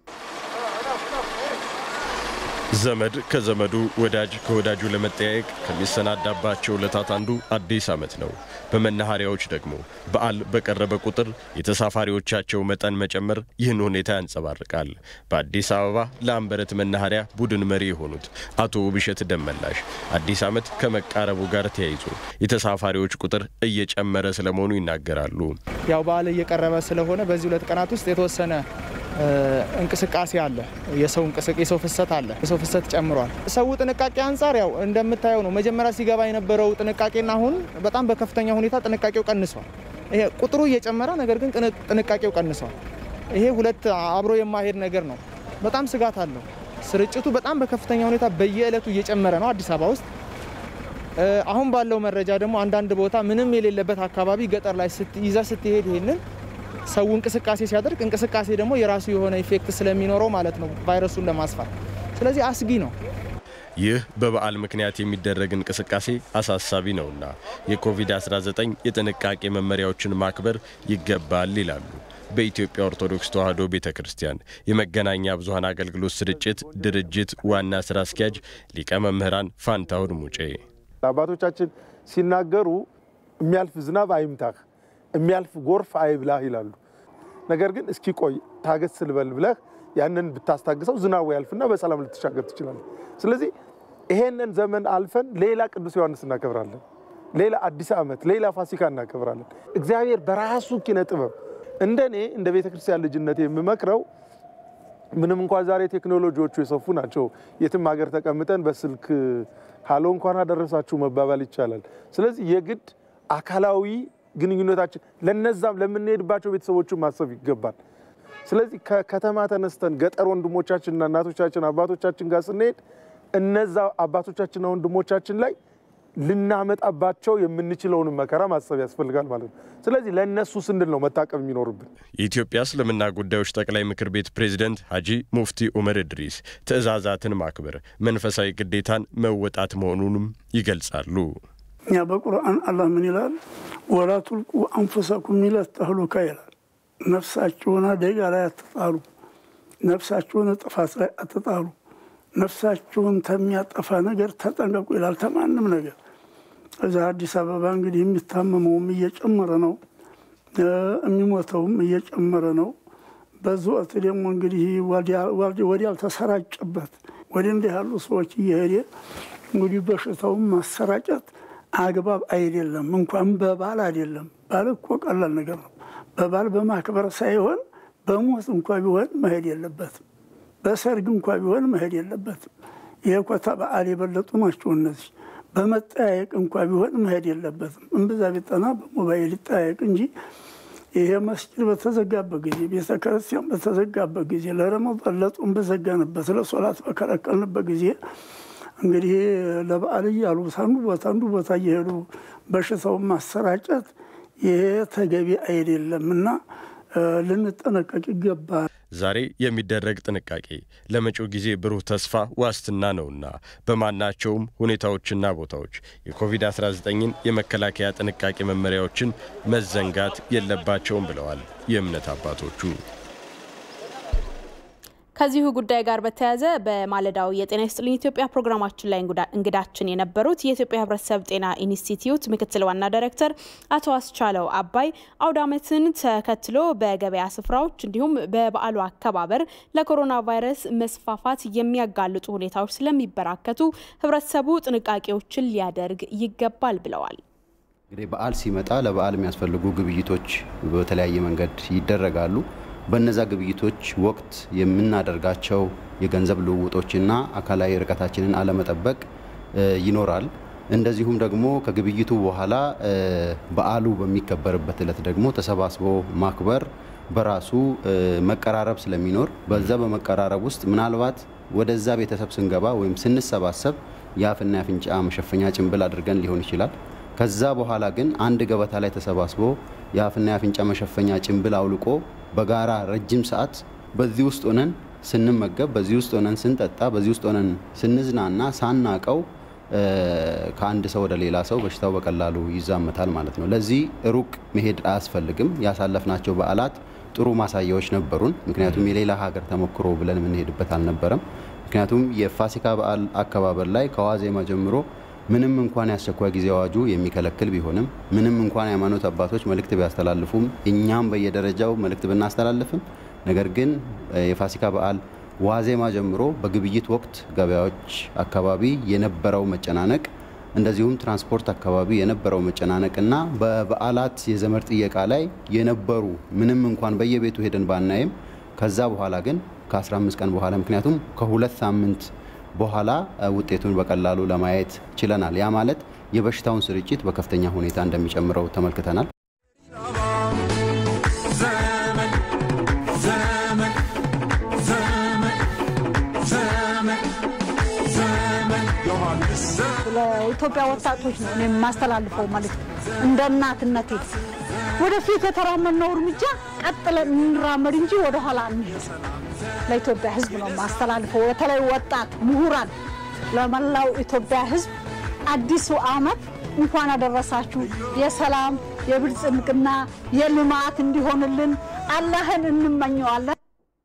ዘመድ ከዘመዱ ወዳጅ ከወዳጁ ለመጠያየቅ ከሚሰናዳባቸው ዕለታት አንዱ አዲስ ዓመት ነው። በመናኸሪያዎች ደግሞ በዓል በቀረበ ቁጥር የተሳፋሪዎቻቸው መጠን መጨመር ይህን ሁኔታ ያንጸባርቃል። በአዲስ አበባ ለአንበረት መናኸሪያ ቡድን መሪ የሆኑት አቶ ውብሸት ደመላሽ አዲስ ዓመት ከመቃረቡ ጋር ተያይዞ የተሳፋሪዎች ቁጥር እየጨመረ ስለመሆኑ ይናገራሉ። ያው በዓል እየቀረበ ስለሆነ በዚህ ሁለት ቀናት ውስጥ የተወሰነ እንቅስቃሴ አለ። የሰው የሰው ፍሰት አለ። የሰው ፍሰት ጨምሯል። ሰው ጥንቃቄ አንጻር ያው እንደምታየው ነው። መጀመሪያ ሲገባ የነበረው ጥንቃቄና አሁን በጣም በከፍተኛ ሁኔታ ጥንቃቄው ቀንሷል። ይሄ ቁጥሩ እየጨመረ ነገር ግን ጥንቃቄው ቀንሷል። ይሄ ሁለት አብሮ የማሄድ ነገር ነው። በጣም ስጋት አለው። ስርጭቱ በጣም በከፍተኛ ሁኔታ በየዕለቱ እየጨመረ ነው አዲስ አበባ ውስጥ። አሁን ባለው መረጃ ደግሞ አንዳንድ ቦታ ምንም የሌለበት አካባቢ ገጠር ላይ ይዛ ስትሄድ ይሄንን ሰው እንቅስቃሴ ሲያደርግ እንቅስቃሴ ደግሞ የራሱ የሆነ ኢፌክት ስለሚኖረው ማለት ነው ቫይረሱን ለማስፋት። ስለዚህ አስጊ ነው። ይህ በበዓል ምክንያት የሚደረግ እንቅስቃሴ አሳሳቢ ነውና የኮቪድ-19 የጥንቃቄ መመሪያዎችን ማክበር ይገባል ይላሉ በኢትዮጵያ ኦርቶዶክስ ተዋሕዶ ቤተ ክርስቲያን የመገናኛ ብዙኃን አገልግሎት ስርጭት ድርጅት ዋና ስራ አስኪያጅ ሊቀ መምህራን ፋንታሁን ሙጬ። አባቶቻችን ሲናገሩ የሚያልፍ ዝናብ አይምታህ የሚያልፍ ጎርፍ አይብላህ ይላሉ። ነገር ግን እስኪ ቆይ ታገስ ስልበል ብለህ ያንን ብታስታግሰው ዝናቡ ያልፍና በሰላም ልትሻገር ትችላለህ። ስለዚህ ይሄንን ዘመን አልፈን ሌላ ቅዱስ ዮሐንስ እናከብራለን፣ ሌላ አዲስ ዓመት፣ ሌላ ፋሲካ እናከብራለን። እግዚአብሔር በራሱ ኪነ ጥበብ እንደ እኔ እንደ ቤተ ክርስቲያን ልጅነት የምመክረው ምንም እንኳን ዛሬ ቴክኖሎጂዎቹ የሰፉ ናቸው። የትም ሀገር ተቀምጠን በስልክ ሀሎ እንኳን አደረሳችሁ መባባል ይቻላል። ስለዚህ የግድ አካላዊ ግንኙነታችን ለነዛም ለምንሄድባቸው ቤተሰቦችን ማሰብ ይገባል። ስለዚህ ከከተማ ተነስተን ገጠር ወንድሞቻችንና እናቶቻችን አባቶቻችን ጋር ስንሄድ እነዛ አባቶቻችንና ወንድሞቻችን ላይ ልናመጣባቸው የምንችለውን መከራ ማሰብ ያስፈልጋል ማለት ነው። ስለዚህ ለእነሱ ስንል ነው መታቀብ የሚኖርብን። የኢትዮጵያ እስልምና ጉዳዮች ጠቅላይ ምክር ቤት ፕሬዝደንት ሀጂ ሙፍቲ ኡመር እድሪስ ትዕዛዛትን ማክበር መንፈሳዊ ግዴታን መወጣት መሆኑንም ይገልጻሉ። እኛ በቁርአን አላህ ምን ይላል? ወላ ቱልቁ አንፉሰኩም ሚለት ተህሉካ ይላል። ነፍሳችሁን አደጋ ላይ አትጣሉ፣ ነፍሳችሁን ጥፋት ላይ አትጣሉ፣ ነፍሳችሁን ተሚያጠፋ ነገር ተጠንቀቁ ይላል። ተማንም ነገር እዛ አዲስ አበባ እንግዲህ የሚታመመውም እየጨመረ ነው፣ የሚሞተውም እየጨመረ ነው። በዚህ ወቅት ደግሞ እንግዲህ ወዲያልተሰራጨበት ወደ እንዲህ ያሉ ሰዎች እየሄደ እንግዲህ በሽታውን ማሰራጨት አግባብ አይደለም። እንኳን በባል አይደለም። ባል እኮ ቀላል ነገር ነው። በባል በማክበር ሳይሆን በሞት እንኳ ቢሆን መሄድ የለበትም። በሰርግ እንኳ ቢሆን መሄድ የለበትም። ይሄ ኮታ በዓል የበለጡ ናቸው እነዚህ። በመጠያየቅ እንኳ ቢሆን መሄድ የለበትም። እምብዛ ቢጠና በሞባይል ይጠያየቅ እንጂ ይሄ መስጊድ በተዘጋበት ጊዜ ቤተ ክርስቲያን በተዘጋበት ጊዜ ለረመዳን ለጾም በዘጋንበት ለሶላት በከለከልንበት ጊዜ እንግዲህ ለበዓል እያሉ አንዱ ቦታ አንዱ ቦታ እየሄዱ በሽታውን ማሰራጨት ይሄ ተገቢ አይደለም እና ልንጠነቀቅ ይገባል። ዛሬ የሚደረግ ጥንቃቄ ለመጪው ጊዜ ብሩህ ተስፋ ዋስትና ነውና በማናቸውም ሁኔታዎችና ቦታዎች የኮቪድ-19ን የመከላከያ ጥንቃቄ መመሪያዎችን መዘንጋት የለባቸውም ብለዋል የእምነት አባቶቹ። ከዚሁ ጉዳይ ጋር በተያያዘ በማለዳው የጤና ይስጥልኝ ኢትዮጵያ ፕሮግራማችን ላይ እንግዳችን የነበሩት የኢትዮጵያ ሕብረተሰብ ጤና ኢንስቲትዩት ምክትል ዋና ዳይሬክተር አቶ አስቻለው አባይ አውደ ዓመትን ተከትሎ በገበያ ስፍራዎች እንዲሁም በበዓሉ አከባበር ለኮሮና ቫይረስ መስፋፋት የሚያጋልጡ ሁኔታዎች ስለሚበራከቱ ሕብረተሰቡ ጥንቃቄዎችን ሊያደርግ ይገባል ብለዋል። እንግዲህ በዓል ሲመጣ ለበዓል የሚያስፈልጉ ግብይቶች በተለያየ መንገድ ይደረጋሉ። በነዛ ግብይቶች ወቅት የምናደርጋቸው የገንዘብ ልውውጦችና አካላዊ ርቀታችንን አለመጠበቅ ይኖራል። እንደዚሁም ደግሞ ከግብይቱ በኋላ በዓሉ በሚከበርበት ዕለት ደግሞ ተሰባስቦ ማክበር በራሱ መቀራረብ ስለሚኖር በዛ በመቀራረብ ውስጥ ምናልባት ወደዛ ቤተሰብ ስንገባ ወይም ስንሰባሰብ የአፍና የአፍንጫ መሸፈኛ ጭንብል አድርገን ሊሆን ይችላል። ከዛ በኋላ ግን አንድ ገበታ ላይ ተሰባስቦ የአፍና የአፍንጫ መሸፈኛ ጭንብል አውልቆ በጋራ ረጅም ሰዓት በዚህ ውስጥ ሆነን ስንመገብ፣ በዚህ ውስጥ ሆነን ስንጠጣ፣ በዚህ ውስጥ ሆነን ስንዝናና ሳናቀው ከአንድ ሰው ወደ ሌላ ሰው በሽታው በቀላሉ ይዛመታል ማለት ነው። ለዚህ ሩቅ መሄድ አያስፈልግም። ያሳለፍናቸው በዓላት ጥሩ ማሳያዎች ነበሩን። ምክንያቱም የሌላ ሀገር ተሞክሮ ብለን የምንሄድበት አልነበረም። ምክንያቱም የፋሲካ በዓል አከባበር ላይ ከዋዜማ ጀምሮ ምንም እንኳን የአስቸኳይ ጊዜ አዋጁ የሚከለክል ቢሆንም ምንም እንኳን የሃይማኖት አባቶች መልእክት ቢያስተላልፉም እኛም በየደረጃው መልእክት ብናስተላልፍም ነገር ግን የፋሲካ በዓል ዋዜማ ጀምሮ በግብይት ወቅት ገበያዎች አካባቢ የነበረው መጨናነቅ እንደዚሁም ትራንስፖርት አካባቢ የነበረው መጨናነቅ እና በበዓላት የዘመድ ጥየቃ ላይ የነበሩ ምንም እንኳን በየቤቱ ሄደን ባናይም ከዛ በኋላ ግን ከ15 ቀን በኋላ ምክንያቱም ከሁለት ሳምንት በኋላ ውጤቱን በቀላሉ ለማየት ችለናል። ያ ማለት የበሽታውን ስርጭት በከፍተኛ ሁኔታ እንደሚጨምረው ተመልክተናል። ለኢትዮጵያ ወጣቶች ነው እኔ የማስተላልፈው ማለት ነው። እንደ እናትነቴ ወደፊት የተራመድነው እርምጃ ቀጥለን እንራመድ እንጂ ወደኋላ እንሄድ። ለኢትዮጵያ ሕዝብ ነው የማስተላልፈው። በተለይ ወጣት ምሁራን፣ ለመላው ኢትዮጵያ ሕዝብ አዲሱ ዓመት እንኳን አደረሳችሁ። የሰላም የብልጽግና የልማት እንዲሆንልን አላህን እንመኘዋለን።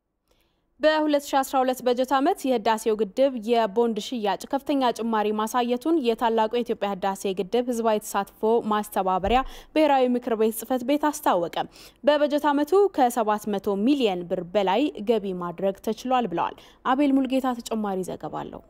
በ2012 በጀት ዓመት የህዳሴው ግድብ የቦንድ ሽያጭ ከፍተኛ ጭማሪ ማሳየቱን የታላቁ የኢትዮጵያ ህዳሴ ግድብ ህዝባዊ ተሳትፎ ማስተባበሪያ ብሔራዊ ምክር ቤት ጽህፈት ቤት አስታወቀ። በበጀት ዓመቱ ከ700 ሚሊየን ብር በላይ ገቢ ማድረግ ተችሏል ብለዋል። አቤል ሙልጌታ ተጨማሪ ዘገባ አለው።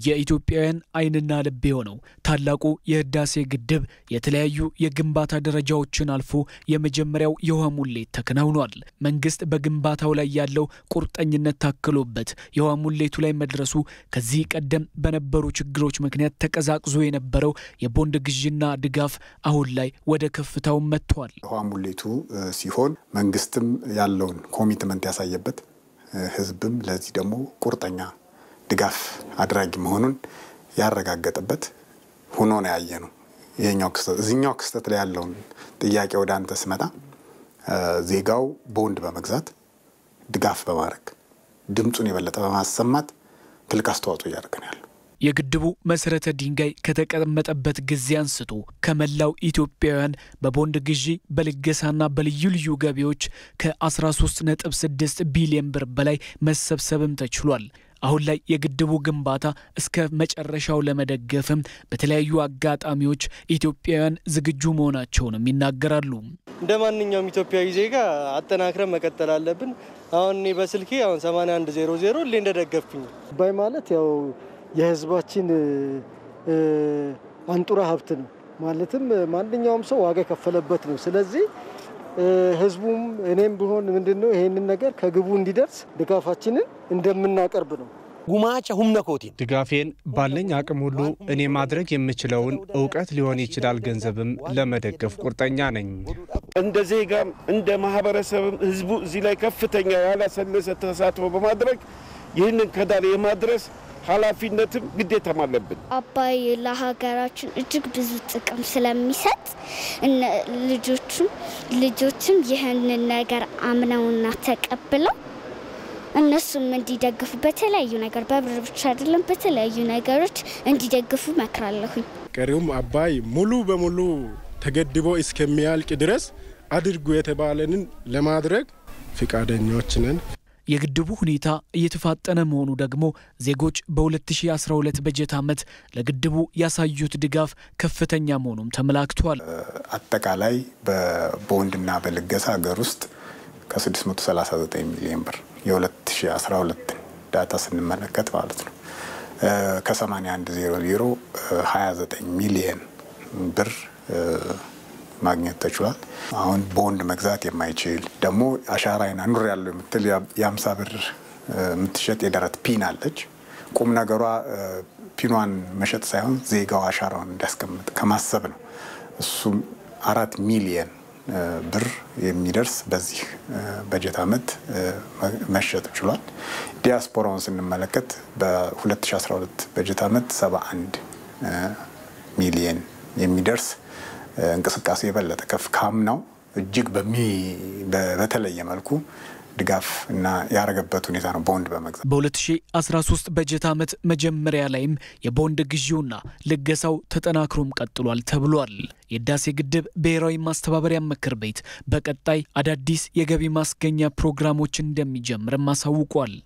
የኢትዮጵያውያን ዓይንና ልብ የሆነው ታላቁ የህዳሴ ግድብ የተለያዩ የግንባታ ደረጃዎችን አልፎ የመጀመሪያው የውሃ ሙሌት ተከናውኗል። መንግስት በግንባታው ላይ ያለው ቁርጠኝነት ታክሎበት የውሃ ሙሌቱ ላይ መድረሱ ከዚህ ቀደም በነበሩ ችግሮች ምክንያት ተቀዛቅዞ የነበረው የቦንድ ግዥና ድጋፍ አሁን ላይ ወደ ከፍታው መጥቷል። ውሃ ሙሌቱ ሲሆን መንግስትም ያለውን ኮሚትመንት ያሳየበት ህዝብም ለዚህ ደግሞ ቁርጠኛ ድጋፍ አድራጊ መሆኑን ያረጋገጠበት ሆኖ ነው ያየ ነው። ይሄኛው ክስተት እዚኛው ክስተት ላይ ያለውን ጥያቄ ወደ አንተ ስመጣ ዜጋው ቦንድ በመግዛት ድጋፍ በማድረግ ድምፁን የበለጠ በማሰማት ትልቅ አስተዋጽኦ እያደረገ ነው ያለው። የግድቡ መሰረተ ድንጋይ ከተቀመጠበት ጊዜ አንስቶ ከመላው ኢትዮጵያውያን በቦንድ ግዢ በልገሳና በልዩ ልዩ ገቢዎች ከ13.6 ቢሊዮን ብር በላይ መሰብሰብም ተችሏል። አሁን ላይ የግድቡ ግንባታ እስከ መጨረሻው ለመደገፍም በተለያዩ አጋጣሚዎች ኢትዮጵያውያን ዝግጁ መሆናቸውንም ይናገራሉ። እንደ ማንኛውም ኢትዮጵያዊ ዜጋ አጠናክረን መቀጠል አለብን። አሁን እኔ በስልኬ አሁን 8100 ሁሌ እንደደገፍኩኝ አባይ ማለት ያው የህዝባችን አንጡራ ሀብት ነው። ማለትም ማንኛውም ሰው ዋጋ የከፈለበት ነው። ስለዚህ ህዝቡም እኔም ቢሆን ምንድን ነው ይሄንን ነገር ከግቡ እንዲደርስ ድጋፋችንን እንደምናቀርብ ነው። ጉማቸ ሁምነ ኮቲን ድጋፌን ባለኝ አቅም ሁሉ እኔ ማድረግ የምችለውን እውቀት ሊሆን ይችላል፣ ገንዘብም ለመደገፍ ቁርጠኛ ነኝ። እንደ ዜጋም እንደ ማህበረሰብም ህዝቡ እዚህ ላይ ከፍተኛ ያላሰለሰ ተሳትፎ በማድረግ ይህንን ከዳር የማድረስ ኃላፊነትም ግዴታም አለብን። አባይ ለሀገራችን እጅግ ብዙ ጥቅም ስለሚሰጥ ልጆቹም ልጆችም ይህንን ነገር አምነውና ተቀብለው እነሱም እንዲደግፉ በተለያዩ ነገር በብር ብቻ አይደለም፣ በተለያዩ ነገሮች እንዲደግፉ መክራለሁኝ። ቀሪውም አባይ ሙሉ በሙሉ ተገድቦ እስከሚያልቅ ድረስ አድርጉ የተባለንን ለማድረግ ፍቃደኞች ነን። የግድቡ ሁኔታ እየተፋጠነ መሆኑ ደግሞ ዜጎች በ2012 በጀት ዓመት ለግድቡ ያሳዩት ድጋፍ ከፍተኛ መሆኑም ተመላክቷል። አጠቃላይ በቦንድና በልገሳ ሀገር ውስጥ ከ639 ሚሊዮን ብር የ2012 ዳታ ስንመለከት ማለት ነው ከ81 00 29 ሚሊየን ብር ማግኘት ተችሏል። አሁን ቦንድ መግዛት የማይችል ደግሞ አሻራዬን አኑር ያለው የምትል የአምሳ ብር የምትሸጥ የደረት ፒን አለች። ቁም ነገሯ ፒኗን መሸጥ ሳይሆን ዜጋው አሻራውን እንዲያስቀምጥ ከማሰብ ነው። እሱም አራት ሚሊየን ብር የሚደርስ በዚህ በጀት ዓመት መሸጥ ችሏል። ዲያስፖራውን ስንመለከት በ2012 በጀት ዓመት 71 ሚሊየን የሚደርስ እንቅስቃሴ የበለጠ ከፍ ካምናው እጅግ በተለየ መልኩ ድጋፍ እና ያረገበት ሁኔታ ነው። ቦንድ በመግዛት በ2013 በጀት ዓመት መጀመሪያ ላይም የቦንድ ግዢውና ልገሳው ተጠናክሮም ቀጥሏል ተብሏል። የህዳሴ ግድብ ብሔራዊ ማስተባበሪያ ምክር ቤት በቀጣይ አዳዲስ የገቢ ማስገኛ ፕሮግራሞች እንደሚጀምርም አሳውቋል።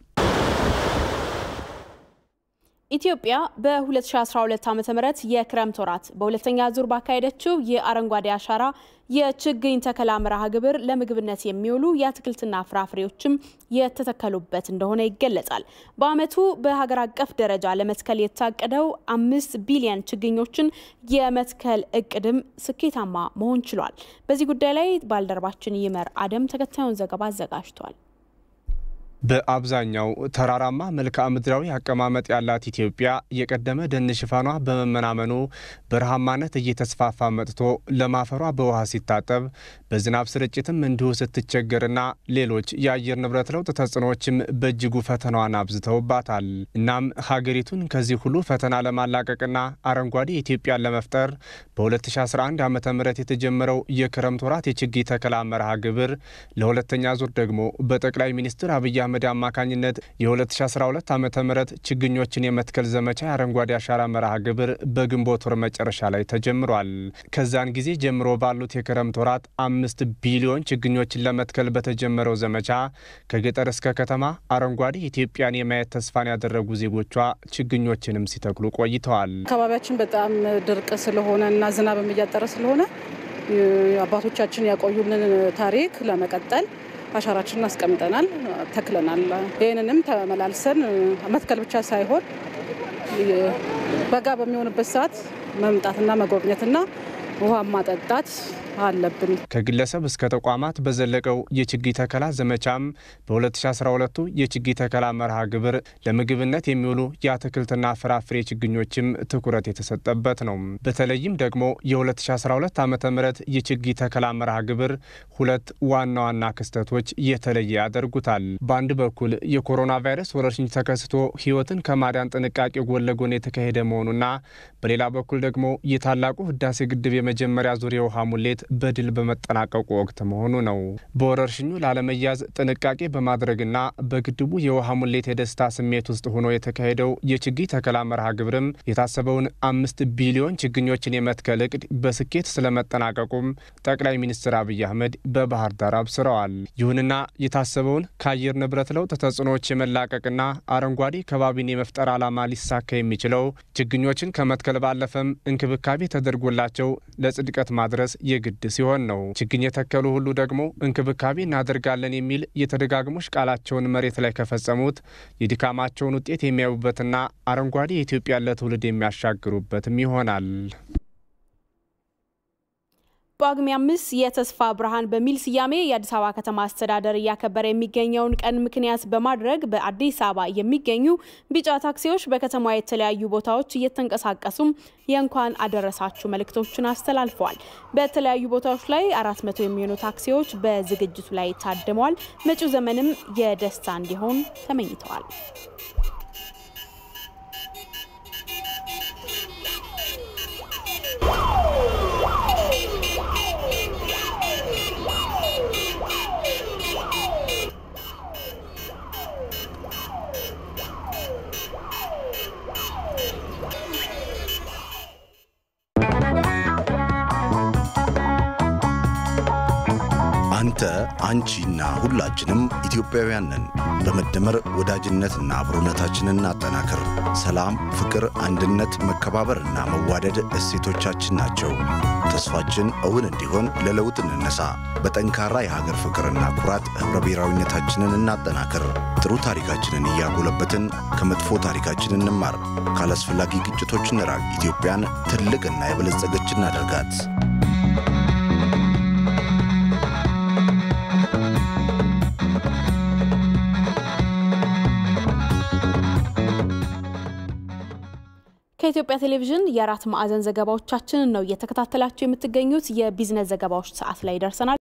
ኢትዮጵያ በ2012 ዓ ም የክረምት ወራት በሁለተኛ ዙር ባካሄደችው የአረንጓዴ አሻራ የችግኝ ተከላ መርሃ ግብር ለምግብነት የሚውሉ የአትክልትና ፍራፍሬዎችም የተተከሉበት እንደሆነ ይገለጻል። በዓመቱ በሀገር አቀፍ ደረጃ ለመትከል የታቀደው አምስት ቢሊዮን ችግኞችን የመትከል እቅድም ስኬታማ መሆን ችሏል። በዚህ ጉዳይ ላይ ባልደረባችን ይመር አደም ተከታዩን ዘገባ አዘጋጅቷል። በአብዛኛው ተራራማ መልክዓ ምድራዊ አቀማመጥ ያላት ኢትዮጵያ የቀደመ ደን ሽፋኗ በመመናመኑ በረሃማነት እየተስፋፋ መጥቶ ለማፈሯ በውሃ ሲታጠብ በዝናብ ስርጭትም እንዲሁ ስትቸገርና ሌሎች የአየር ንብረት ለውጥ ተጽዕኖዎችም በእጅጉ ፈተናዋን አብዝተውባታል። እናም ሀገሪቱን ከዚህ ሁሉ ፈተና ለማላቀቅና አረንጓዴ ኢትዮጵያን ለመፍጠር በ2011 ዓ ም የተጀመረው የክረምት ወራት የችግኝ ተከላ መርሃ ግብር ለሁለተኛ ዙር ደግሞ በጠቅላይ ሚኒስትር አብይ አህመድ አማካኝነት የ2012 ዓ ም ችግኞችን የመትከል ዘመቻ የአረንጓዴ አሻራ መርሃ ግብር በግንቦት ወር መጨረሻ ላይ ተጀምሯል። ከዛን ጊዜ ጀምሮ ባሉት የክረምት ወራት አምስት ቢሊዮን ችግኞችን ለመትከል በተጀመረው ዘመቻ ከገጠር እስከ ከተማ አረንጓዴ ኢትዮጵያን የማየት ተስፋን ያደረጉ ዜጎቿ ችግኞችንም ሲተክሉ ቆይተዋል። አካባቢያችን በጣም ድርቅ ስለሆነ እና ዝናብም እያጠረ ስለሆነ አባቶቻችን ያቆዩልን ታሪክ ለመቀጠል አሻራችንን አስቀምጠናል፣ ተክለናል። ይህንንም ተመላልሰን መትከል ብቻ ሳይሆን በጋ በሚሆንበት ሰዓት መምጣትና መጎብኘትና ውሃ ማጠጣት አለብን። ከግለሰብ እስከ ተቋማት በዘለቀው የችግኝ ተከላ ዘመቻም በ2012 የችግኝ ተከላ መርሃ ግብር ለምግብነት የሚውሉ የአትክልትና ፍራፍሬ ችግኞችም ትኩረት የተሰጠበት ነው። በተለይም ደግሞ የ2012 ዓ ም የችግኝ ተከላ መርሃ ግብር ሁለት ዋና ዋና ክስተቶች የተለየ ያደርጉታል። በአንድ በኩል የኮሮና ቫይረስ ወረርሽኝ ተከስቶ ሕይወትን ከማዳን ጥንቃቄ ጎን ለጎን የተካሄደ መሆኑና በሌላ በኩል ደግሞ የታላቁ ህዳሴ ግድብ የመጀመሪያ ዙር የውሃ ሙሌት በድል በመጠናቀቁ ወቅት መሆኑ ነው። በወረርሽኙ ላለመያዝ ጥንቃቄ በማድረግና በግድቡ የውሃ ሙሌት የደስታ ስሜት ውስጥ ሆኖ የተካሄደው የችግኝ ተከላ መርሃ ግብርም የታሰበውን አምስት ቢሊዮን ችግኞችን የመትከል እቅድ በስኬት ስለመጠናቀቁም ጠቅላይ ሚኒስትር አብይ አህመድ በባህር ዳር አብስረዋል። ይሁንና የታሰበውን ከአየር ንብረት ለውጥ ተጽዕኖዎች የመላቀቅና አረንጓዴ ከባቢን የመፍጠር ዓላማ ሊሳካ የሚችለው ችግኞችን ከመትከል ባለፈም እንክብካቤ ተደርጎላቸው ለጽድቀት ማድረስ የግድ ሲሆን ነው። ችግኝ የተከሉ ሁሉ ደግሞ እንክብካቤ እናደርጋለን የሚል የተደጋግሞሽ ቃላቸውን መሬት ላይ ከፈጸሙት የድካማቸውን ውጤት የሚያዩበትና አረንጓዴ የኢትዮጵያን ለትውልድ የሚያሻግሩበትም ይሆናል። ጳጉሜ አምስት የተስፋ ብርሃን በሚል ስያሜ የአዲስ አበባ ከተማ አስተዳደር እያከበረ የሚገኘውን ቀን ምክንያት በማድረግ በአዲስ አበባ የሚገኙ ቢጫ ታክሲዎች በከተማዋ የተለያዩ ቦታዎች እየተንቀሳቀሱም የእንኳን አደረሳችሁ መልእክቶችን አስተላልፈዋል። በተለያዩ ቦታዎች ላይ አራት መቶ የሚሆኑ ታክሲዎች በዝግጅቱ ላይ ታድመዋል። መጪው ዘመንም የደስታ እንዲሆን ተመኝተዋል። አንተ አንቺና ሁላችንም ኢትዮጵያውያን ነን። በመደመር ወዳጅነትና አብሮነታችንን እናጠናክር። ሰላም፣ ፍቅር፣ አንድነት፣ መከባበርና መዋደድ እሴቶቻችን ናቸው። ተስፋችን እውን እንዲሆን ለለውጥ እንነሳ። በጠንካራ የሀገር ፍቅርና ኩራት ኅብረ ብሔራዊነታችንን እናጠናክር። ጥሩ ታሪካችንን እያጎለበትን ከመጥፎ ታሪካችን እንማር። ካላስፈላጊ ግጭቶች እንራቅ። ኢትዮጵያን ትልቅና የበለጸገች እናደርጋት። ከኢትዮጵያ ቴሌቪዥን የአራት ማዕዘን ዘገባዎቻችንን ነው እየተከታተላችሁ የምትገኙት። የቢዝነስ ዘገባዎች ሰዓት ላይ ደርሰናል።